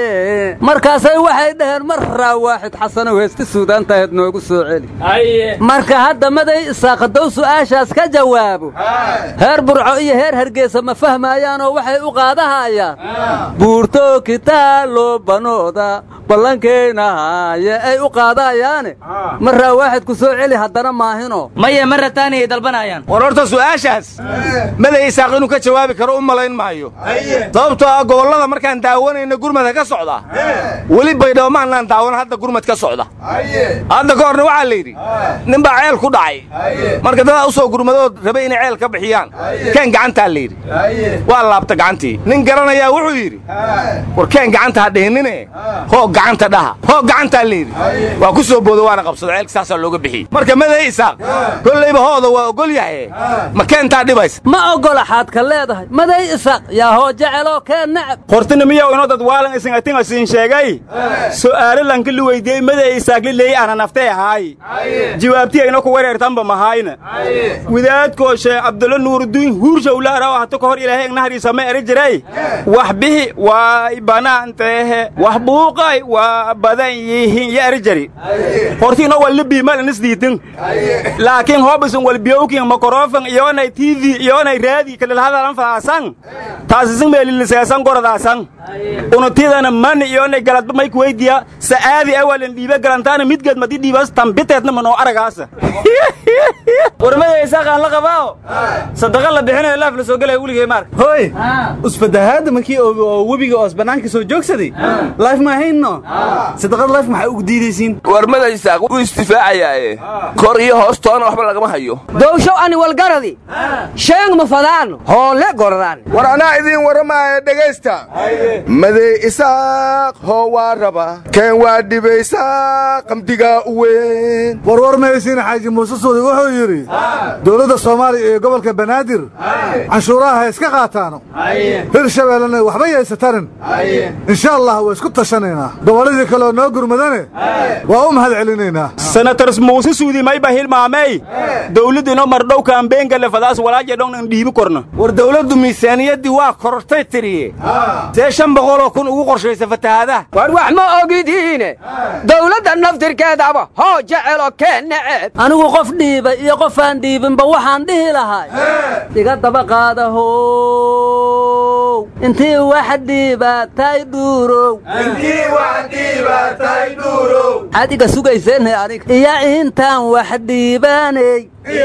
markaasay waxay dhaheen mar raa waaxid xasanow heesti suudaantaheed noogu soo celi marka hadda maday isaaqadow su'aashaas ka jawaabo heer burco iyo heer hargeysa ma fahmaayaanoo waxay u qaadahayaan buurto kitaalo banooda ballankeenahaye ay u qaadayaane marraa waaxid ku soo celi haddana maahino maye ma rataanayay dalbanayaan war horta su'aashaas maday isaaq inuu ka jawaabi karo u malayn maayo sababtoo ah gobollada markaan daawanayna gurmadka ka socda weli baydhabo maannaan daawan hadda gurmad ka socda hadda ka horna waxaa la yidhi nin baa ceel ku dhacay marka dadaa u soo gurmadood rabay inay ceel ka bixiyaan keen gacantaa la yidhi waa laabta gacantii nin garanayaa wuxuu yidhi war keen gacanta ha dhihinine hoog gacanta dhaha hoog gacantaa la yidhi waa ku soo boodo waana qabsado ceelka saasaa looga bixiyey marka maday isaaq kollayba hooda waa ogol yahay ma keentaa dhibaysa ma ogola xaadka leedahay maday isaaq yaa hoo jeceloo keen nacab hortina miyow ino dad waalan isin atinga siin sheegay su'aalo lanka li weydiiyey maday isaaq li leey ana naftee ahaay jawaabtiya ino ku wereertanba mahayna wadaadkoo sheekh cabdulla nuurudiin huurshawlaaraw hata ka hor ilaahay ignahariisa ma eri jiray wax bixi waay banaanteehe wax buuqay waa badan yihiin ya eri jari hortiino walli biimal inisdiitin laakiin hobisin walbiyowkin makorofan iyonay tv iyonay raadi kalilhadalan fadaasan taasisin meeliliseesan gorodaasan unutidana mani iyonay galadba may kuweydiya sa'aadi awalin dhiibe galantaana midgeed madi dhiibas tambiteedna manoo aragaasa warmada isaaqaan la qabaa sadaqa la bixinayo laaf la soo gelaya weligay maarka hoy usfadahaadda markii oo webiga oos bannaanka soo joogsaday laif ma hayno sadaqad laif maxaa ugu diidaysiin war maday isaaq wuu istifaacayaaye kor iyo hoostoona waxba lagama hayo dowshow ani walgaradi sheeng ma fadaano hoole goradaan war anaa idiin warramaaya dhegaysta maday isaaq hoo waa raba keen waa dhibaysaa qamdigaa u weyn warwar maysiin xaaji muuse suudi wuxuu yidhi dowladda soomaaliya iyo gobolka banaadir canshuuraha ha iska qaataano hir shabeellena waxba yaysatanin insha allah waa isku tashanaynaa gobolladii kaleoo noo gurmadane waa u mahad celinaynaa senator muuse suudi mayba hilmaamey dawladdino mardhow kaambeenkale fadaas walaaje dhon in dhiibi korna war dawladdu miisaaniyaddii waa korortay tiriye see shan boqoloo kun ugu qorshaysa fatahaadaha war wax ma ogidiine dawladda naftirkeedaba hoo jecelo keen neceb anigu qof dhiiba iyo qofaan dhiibinba waxaan dhihi lahay iga daba qaadahow intii wax dhiibatay dhuurow maxaad iga sugayseenhe aniga iyo intaan wax dhiibaaney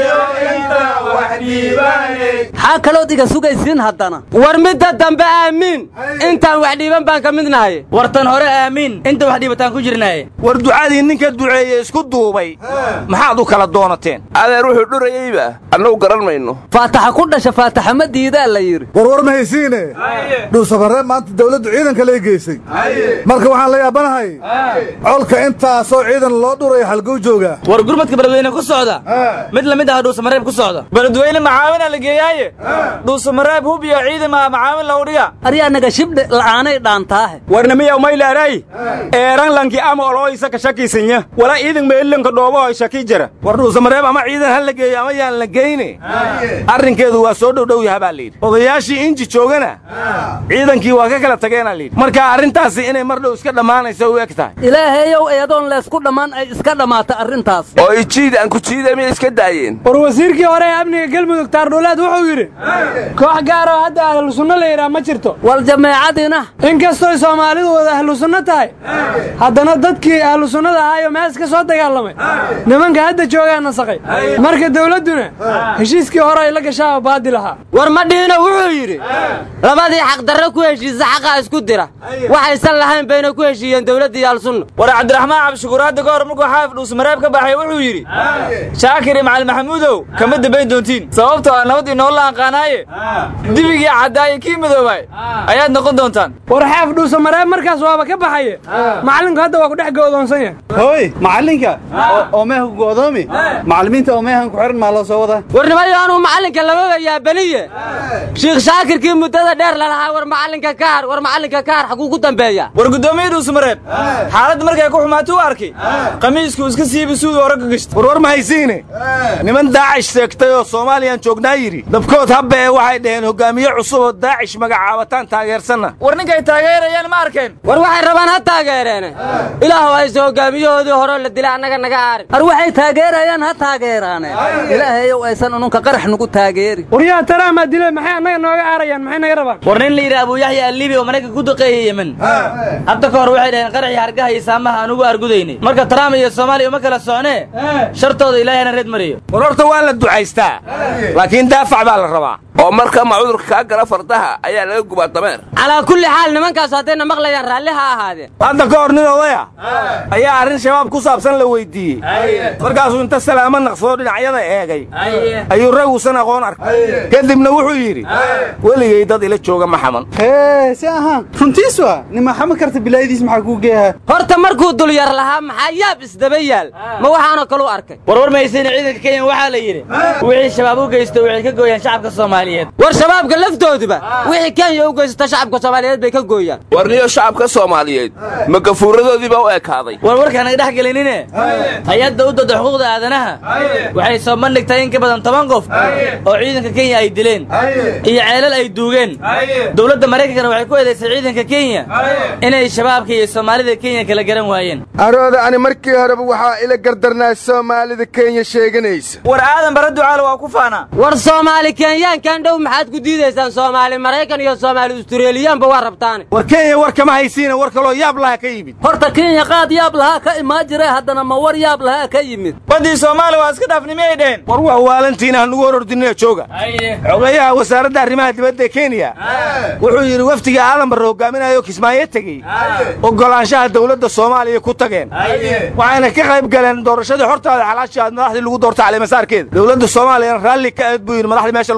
maxaa kalood iga sugaysiin haddana war midda dambe aamiin intaan wax dhiiban baan ka mid nahay wartan hore aamiin inta wax dhiibataan ku jirnaaye war ducadii ninka duceeye isku duubay maxaad u kala doonateen adeer wuxuu dhurayeyba annagu garan mayno faataxa ku dhasha faataxa ma diidaa la yidhi warwar ma haysiine dhuusabaree maanta dawladdu ciidanka lay geysay marka waxaan la yaabanahay colka intaasoo ciidan loo dhuraya halgow joogaa war gurmadka beledweyne ku socda mid lamid ah dhuusamareeb ku socda beledweyne macaawina la geeyaaye dhuusamareeb hub iyo ciidama macaawin lagu dhiga aryaanaga shibdhe la'aanay dhaantaahe warnimiyaw maylaaray eeran lanki ama olooysa ka shakiisanya wala iidan meelanka dhoobohoy shaki jira war dhuusamareeb ama ciidan ha la geeyo ama yaan la geyne arrinkeedu waa soo dhowdhow yaha baa layidhi odayaashii inji joogana ciidankii waa ka kala tageenaa layidhi marka arrintaasi inay mar dhow iska dhammaanaysa u eg tahay ilaahayow eedoon leysku dhammaan ay iska dhammaata arrintaas oo ijiid aan ku jiida miyay iska daayeen war wasiirkii hore ee amniga galmudug taardhuulaad wuxuu yidhi koox gaaroo hadda ahlu sunno la yidhaah ma jirto wal jameecadina inkastoy soomaalidu wada ahlu sunno tahay haddana dadkii ahlu sunnada ahaayo mees ka soo dagaalamay nimanka hadda joogaa nasaqay marka dawladduna heshiiskii hore ay la gashaaba baadil ahaa war ma dhihino wuxuu yidhi labadii xaqdarre ku heshiisa xaqaa isku dira waxaysan lahayn bayna ku heshiiyeen dawladda iyo alsunna war cabdiraxmaan cabdishukuur hadda ka hor markuu xaafid dhuusmareeb ka baxay wuxuu yidhi shaakir iyo macalin maxamuudow kama dambayn doontiin sababtoo ah nabad inoo la anqaanaaye dibigii caddaaye kii midoobay ayaad noqon doontaan war xaaf dhuusamareeb markaas waaba ka baxaye macallinku hadda waa ku dhex go'doonsan yahay hooy macallinka oo meeha ku go'doomi macallimiinta oo meehan ku xihan maa loo soo wadaa warnimayo anuu macallinka lababa yaabaniye shiikh shaakirkii muddada dheer lalahaa war macallinka kaar war macallinka kaar xaguu ku dambeeya war guddoomiye dhuusamareeb xaaladda markay ku xumaato u arkay qamiisku iska siibi suugi hore ka gashta warwar ma haysiine niman daacish seegtay oo soomaaliyaan joognaa yidhi dabkood habba ee waxay dhaheen hogaamiye cusub oo daacish magacaabataan taageersanna war ninkay taageerayaan ma arkeen war waxay rabaan ha taageereene ilaahu hayse hogaamiyahoodii horeo la dila annaga naga aarin ar waxay taageerayaan ha taageeraane ilaahayow aysan ununka qarax nugu taageeri waryaha taraamaa dile maxay annaga nooga aarayaan maxay naga rabaan war nin la yidhi abuuyaxya allibi oo maraykanka ku duqeeyey yemen hadda ka hor waxay dhaheen qaraxii hargaha iyo saamaha aan ugu argudaynay marka trump iyo soomaaliya uma kala socnee shartooda ilaahay ana reed mariyo war horta waa la ducaystaa laakiin daafac baa la rabaa oo marka ma cudurka kaa gala fardaha ayaa laga gubaa dameer calaa kulli xaal nimankaas haddayna maqlayaan raalli ha ahaadeen hadda ka hor nin odaya ayaa arrin shabaab ku saabsan la weyddiiyey markaasuu inta salaamo naqsadoo dhinacyada eegay ayuu rag uusan aqoon arkay kadibna wuxuu yidhi weligay dad ila jooga ma xaman hee si ahaan runtiis waa nima xama karta bilaayadiis maxaa kuu geeyaha horta markuu dulyar lahaa maxaa yaab isdaba yaal ma waxaanoo kalu arkay warwar mahaysayna ciidanka kenya waxaa la yidhi wixii shabaab u geysto waxay ka gooyaan shacabka soomaaliyeed war shabaabka laftooduba wixii kenya u geysta shacabka soomaaliyeed bay ka gooyaan war niyo shacabka soomaaliyeed ma gafuuradoodiiba u ekaaday war warkaan naga dhex gelinine hay-adda u dada xuquuqda aadanaha waxay soo bandhigtay in ka badan toban qof oo ciidanka kenya ay dileen iyo ceelal ay duugeen dowladda maraykankana waxay ku eedaysay ciidanka kenya inay shabaabka iyo soomaalida kenya kala garan waayeen arooda ani markii horeba waxaa ila gardarnaa soomaalida kenya sheeganaysa war aadan bara ducaale waa ku faanaa war soomaali kenyaankan dhow maxaad ku diidaysaan soomaali maraykan iyo soomaali ustureeliyaanba waa rabtaane war kenya war kama haysiina war kaloo yaab laha ka yimid horta kenya qaad yaab lahaa ka imaan jire haddana ma war yaab lahaa ka yimid baddii soomaaliya waa iska dhaafnimiyay dheheen war waa waalantiina hanugu hor ordinina jooga xogayaha wasaaradda arrimaha dibadda kenya wuxuu yidhi wafdiga aadan barre hogaaminayo kismaayo tegey oggolaanshaha dawladda soomaaliya ku tageen waxayna ka qayb galeen doorashadii xortaada xalaashii aad madaxdii lagu doortay caleemasaarkeeda dowladda soomaaliyana raalli ka aad buu yidhi madaxdii meesha lagu doortay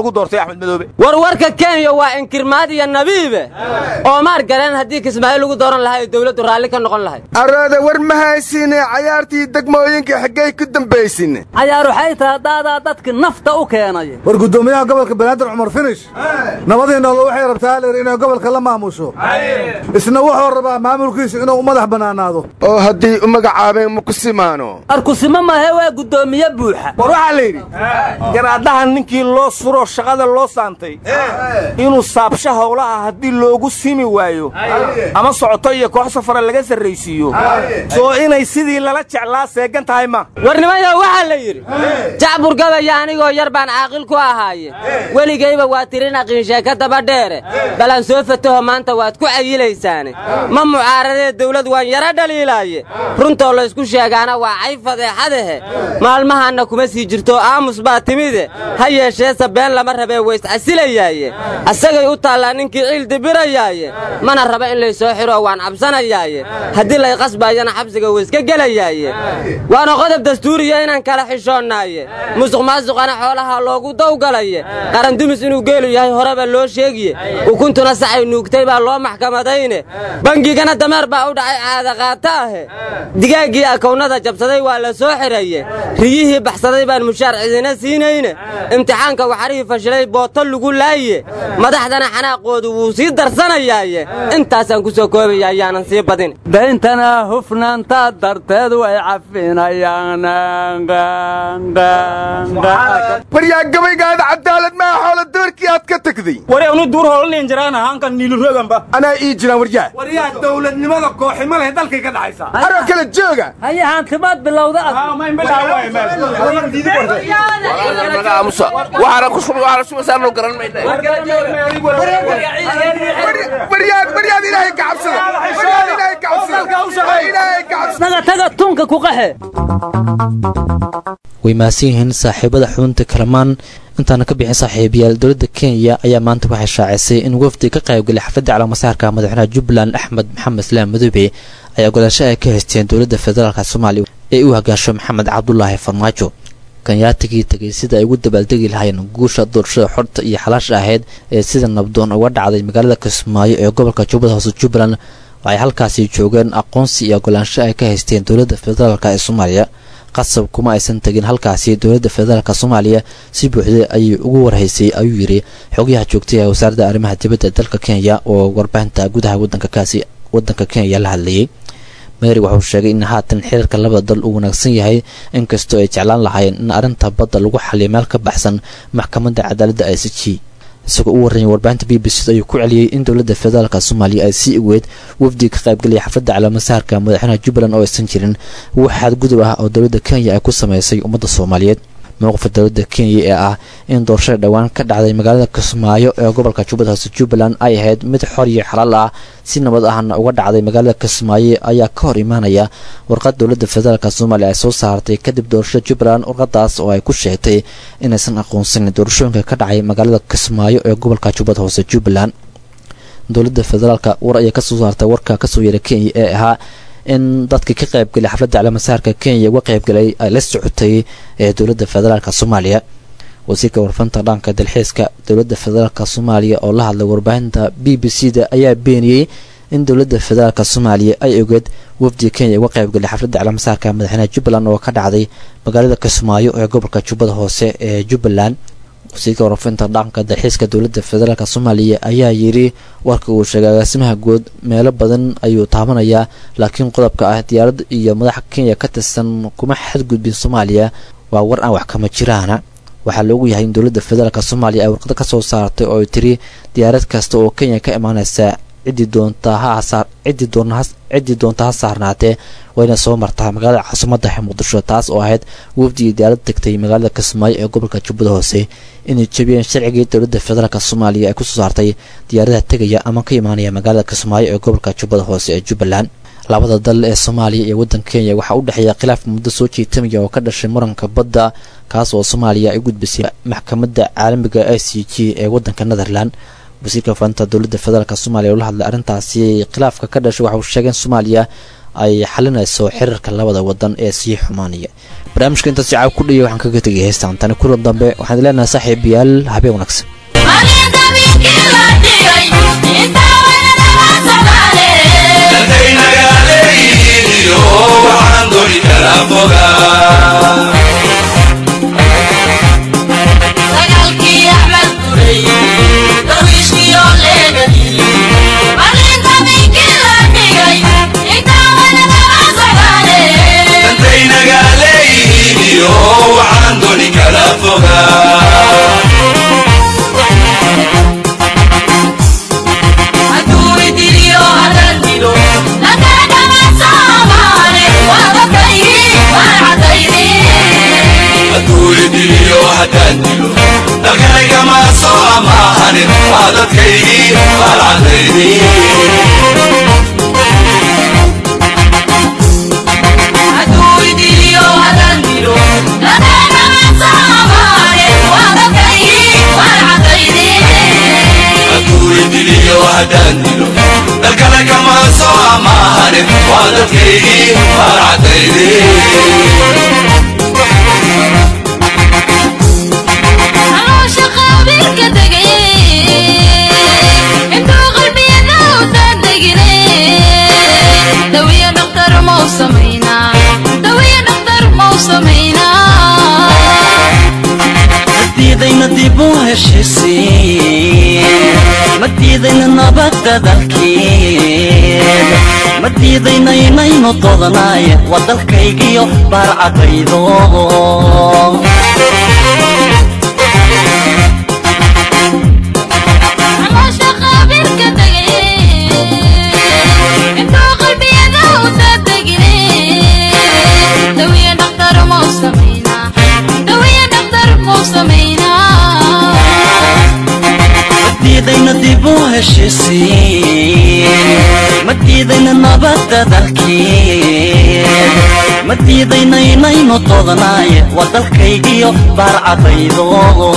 axmed madoobe warwarka kenya waa inkirmaad iyo nabiibe oomaar galeen haddii kismaayo lagu dooran lahaa ee dowladdu raalli ka noqon lahayd arooda war ma haysine cayaartii degmooyinka xaggay ku dambaysine cayaar waxay tahay daadaa dadka nafta u keenaya war guddoomiyaha gobolka banaadir cumar finish nabadii noolo waxay rabtaa lir inay gobolka la maamusho isna wuxuu rabaa maamulkiisu inuu u madax bannaanaado oo haddii u magacaabeen ma ku simaano arkusimo mahe waa guddoomiye buuxa war waxaa la yidhi garaadhahan ninkii loo suroo shaqada loo saantay inuu saabsho howlaha haddii loogu simi waayo ama socoto iyo koox safara laga sarraysiiyo soo inay sidii lala jeclaa seegan tahay ma warnimayo waxaa la yidhi jacbur gabaya anigoo yar baan caaqil ku ahaaye weligayba waa tirin aqiinsheeka dabadheere balan soo fataho maanta waad ku cayilaysaane ma mucaaradee dawlad waan yara dhaliilaaye runtoo laysku sheegaana waa cay fadeexadahe maalmahaanna kuma sii jirto aamus baa timide ha yeesheese been lama rabee wayscasilayaaye asagay u taallaa ninkii ciil dibirayaaye mana raba in laysoo xiroo waan cabsanayaaye haddii lay qasbaayana xabsiga wayska gelayaaye waana qodob dastuuriya inaan kala xishoonnaaye musuq maasuqana xoolaha loogu dawgalaye qarandumis inuu geelu yahay horeba loo sheegiye ukuntuna sacay nuugtay baa loo maxkamadayne bangigana dameer baa u dhacay caadaqaata ahe digaaggii akownada jabsaday waa la soo xiraye riyihii baxsaday baan mushaar cidina siinayne imtixaanka waxarihii fashilay booto lagu laaye madaxdana xanaaqoodu wuu sii darsanayaaye intaasaan ku soo koobaya ayaanan sii badin dayntana hufnaanta darteed way cafinayaan waryaa gabaygaada cadaalad maa xoola doorkii aad ka tegday wari anu duur hoolanayn jiraan ahaankan niiluroganba anaa ii jiraan waryaa waryaa dawladnimada kooxima leh dalkay ka dhaxaysaa aroo kale jooga haye haantimaad bilowda waxaana ku shubay waxaana shubaysaanu garan maynay waryaad waryaad ilaahay ka cabsada waryaad ilaahay ka cabsada ilaahay ka cabsada naga taga tunka ku qaxe way mahadsan yihiin saaxiibada xubinta kalamaan intaana ka bixin saaxiibayaal dowladda kenya ayaa maanta waxay shaacisay in wafdi ka qaybgalay xafladda calaamasaarka madaxweynaha jubbaland axmed maxamed islaam madoobe ayaa golaasho ay ka haysteen dowladda federaalk soomaaliya ee u hagaasho maxamed cabdulaahi farmaajo kanyaatigii tegay sida ay ugu dabaaldegi lahaayeen guusha doorashada xorta iyo xalaasha ahayd ee sida nabdoon uga dhacday magaalada kismaayo ee gobolka jubbada hoose jubbaland waxay halkaasi joogeen aqoonsi iyo ogolaansho ay ka haysteen dowladda federaalk ee soomaaliya qasab kuma aysan tegin halkaasi dowladda federaalk soomaaliya si buuxda ayay ugu warhaysay ayuu yidhi xogayaha joogtay ee wasaaradda arrimaha dibadda dalka kenya oo warbaahinta gudaha wadankaasi wadanka kenya la hadlayay meeri wuxuu sheegay in haatan xiriirka labada dal uu wanaagsan yahay inkastoo ay jeclaan lahaayeen in arrinta badda lagu xaliyo meel ka baxsan maxkamadda cadaaladda i c g isagoo u warramay warbaahinta b b c ayuu ku celiyey in dowladda federaalk soomaaliya ay sii ogeed wafdiga ka qaybgalaya xafladda calaamasaarka madaxweynaha jubbaland oo aysan jirin wax xadgudub ah oo dowladda kenya ay ku samaysay ummadda soomaaliyeed mowqifka dowladda kenya ee ah in doorashada dhowaan ka dhacday magaalada kismaayo ee gobolka jubbada hoose jubbaland ay ahayd mid xor iyo xalaal ah si nabad ahna uga dhacday magaalada kismaayo ayaa ka hor imaanaya warqad dowladda federaalk soomaaliya ay soo saartay kadib doorashada jubbaland warqadaas oo ay ku sheegtay inaysan aqoonsanin doorashooyinka ka dhacay magaalada kismaayo ee gobolka jubbada hoose jubbaland dowladda federaalk war ayay kasoo saartay warka kasoo yeeray kenya ee ahaa in dadkii ka qaybgalay xafladda calaamasaarka kenya uga qaybgalay ay la socotay ee dowladda federaalk soomaaliya wasiirka warfanta dhanka dalxiiska dowladda federaalk soomaaliya oo la hadlay warbaahinta b b c da ayaa beeniyey in dowladda federaalk soomaaliya ay ogeed wafdiga kenya uga qaybgalay xafladda calaamasaarka madaxweynaha jubbaland oo ka dhacday magaalada kismaayo ee gobolka jubbada hoose ee jubbaland wasiirka warfinta dhaqanka dalxiiska dowladda federaalk soomaaliya ayaa yidhi warka uu sheegay agaasimaha guud meelo badan ayuu taabanayaa laakiin qodobka ah diyaarad iyo madaxa kenya ka tirsan kuma xadgudbin soomaaliya waa war aan wax kama jiraana waxaa loogu yahay in dowladda federaalk soomaaliya ay warqado kasoo saartay oo ay tiri diyaarad kasta oo kenya ka imaaneysa ciddii doonta ha ciddii doona ciddii doonta ha saarnaatee wayna soo martaa magaalada caasimadda muqdisho taas oo ahayd wafdigii diyaarad tegtay magaalada kismaayo ee gobolka jubbada hoose inay jebiyeen sharcigii dowladda federaalk soomaaliya ay kusoo saartay diyaaradaha tegaya ama ka imaanaya magaalada kismaayo ee gobolka jubbada hoose ee jubbaland labada dal ee soomaaliya iyo waddanka kenya waxaa u dhexeeya khilaaf muddo soo jiitamaya oo ka dhashay muranka badda kaas oo soomaaliya ay u gudbisay maxkamadda caalamiga i c g ee waddanka netherland wasiirka fanta dowladda federaalk soomaaliya oo la hadlay arrintaasi khilaafka ka dhashay waxa uu sheegay in soomaaliya ay xalinayso xiriirka labada wadan ee sii xumaanaya barnaamijka intaas jacaa ku dhaya waxaan kaga tegay heystaan tani kulan dambe waxaan leenahay saaxiibayaal habeen wanaagsan madiidayna dib u heshisiin madiidayna nabadda dalkeed madiidayna inaynu doodanaay waa dalkaygiyo baarcadaydo madiidayna dib u heshisiin madiidayna nabadda dalkeed madiidayna inaynu doodanaay waa dalkaygiyo baarcadaydo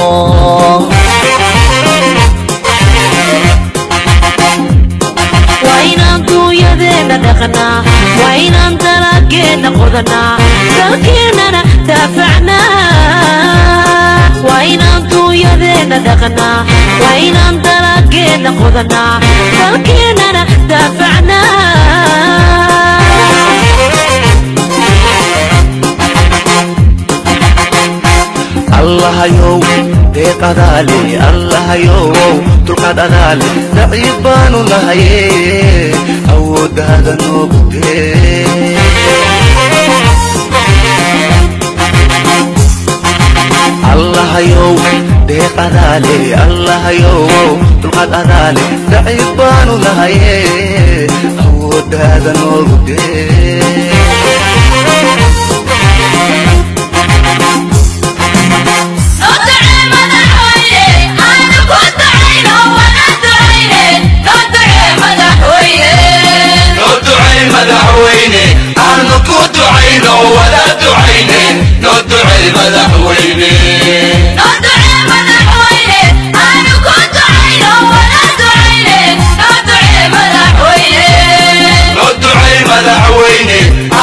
waa inaan duunyadeena dhaqnaa waa inaan dalaageena qodanaa dalkeennana daafacnaa waa inaan duunyadeena dhaqnaa waa inaan dalaageena qodanaa dalkeennana daafacnaa allahayow deeqadaale allahayow dulqaad adaale daciif baanu nahaye awooddaada noogu dee allahayow deeqadaale allahayow dulqaad adaale daciif baanu nahaye awooddaada noogu dee madaxweyne aanu ku ducayno wada ducayne noo ducey madaxweyne noo ducey madaxweyne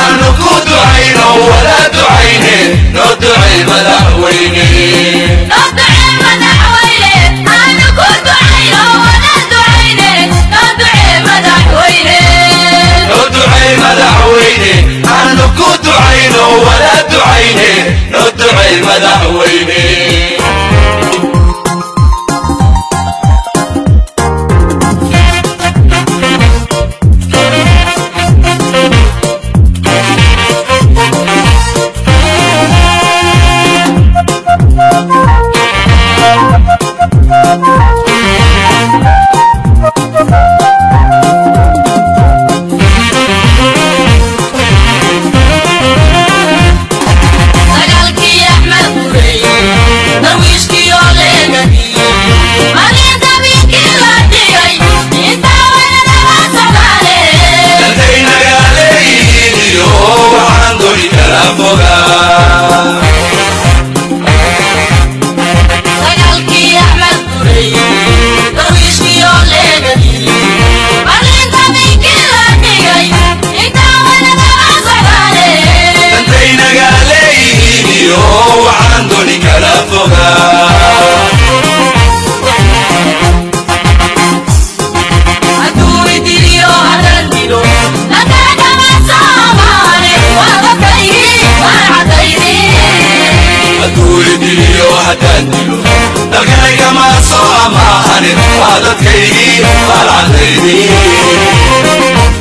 haddaan dilo dalkaygama soo amaahanin waa dadkaygii baalcadaydii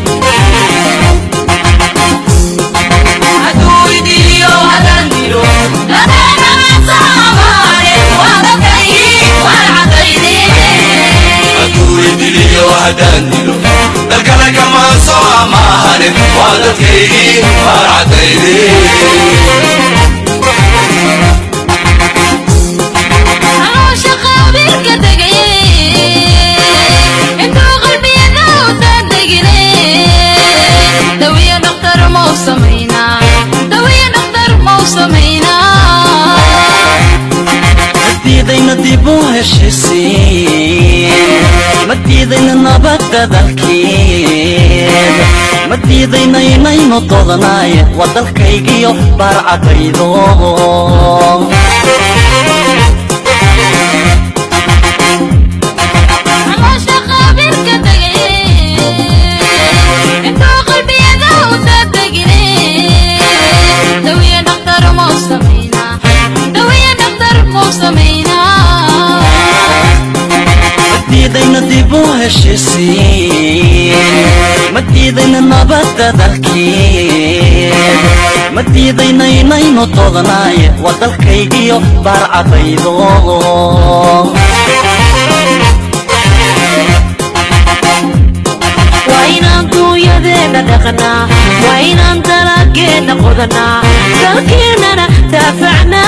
diliyo haddaan dilo dalkale kama soo amaahanin waa dadkaygii baarcadaydii madiidayna dib u heshisiin madiidayna nabadda dalkeed madiidayna inaynu dodanaaye waa dalkaygiyo baarcadaydo madiidayna dib u heshisiin madiidayna nabadda dalkeed madiidayna inaynu dodanaaye waa dalkaygiyo baarcadaydo waa inaan duunyadeenna dhaqnaa waa inaan dalageenna qodanaa dalkeennana daafacnaa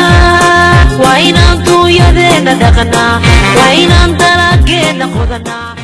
waa inaan duunyadeenna dhaqnaa waa inaan dalageenna qodanaa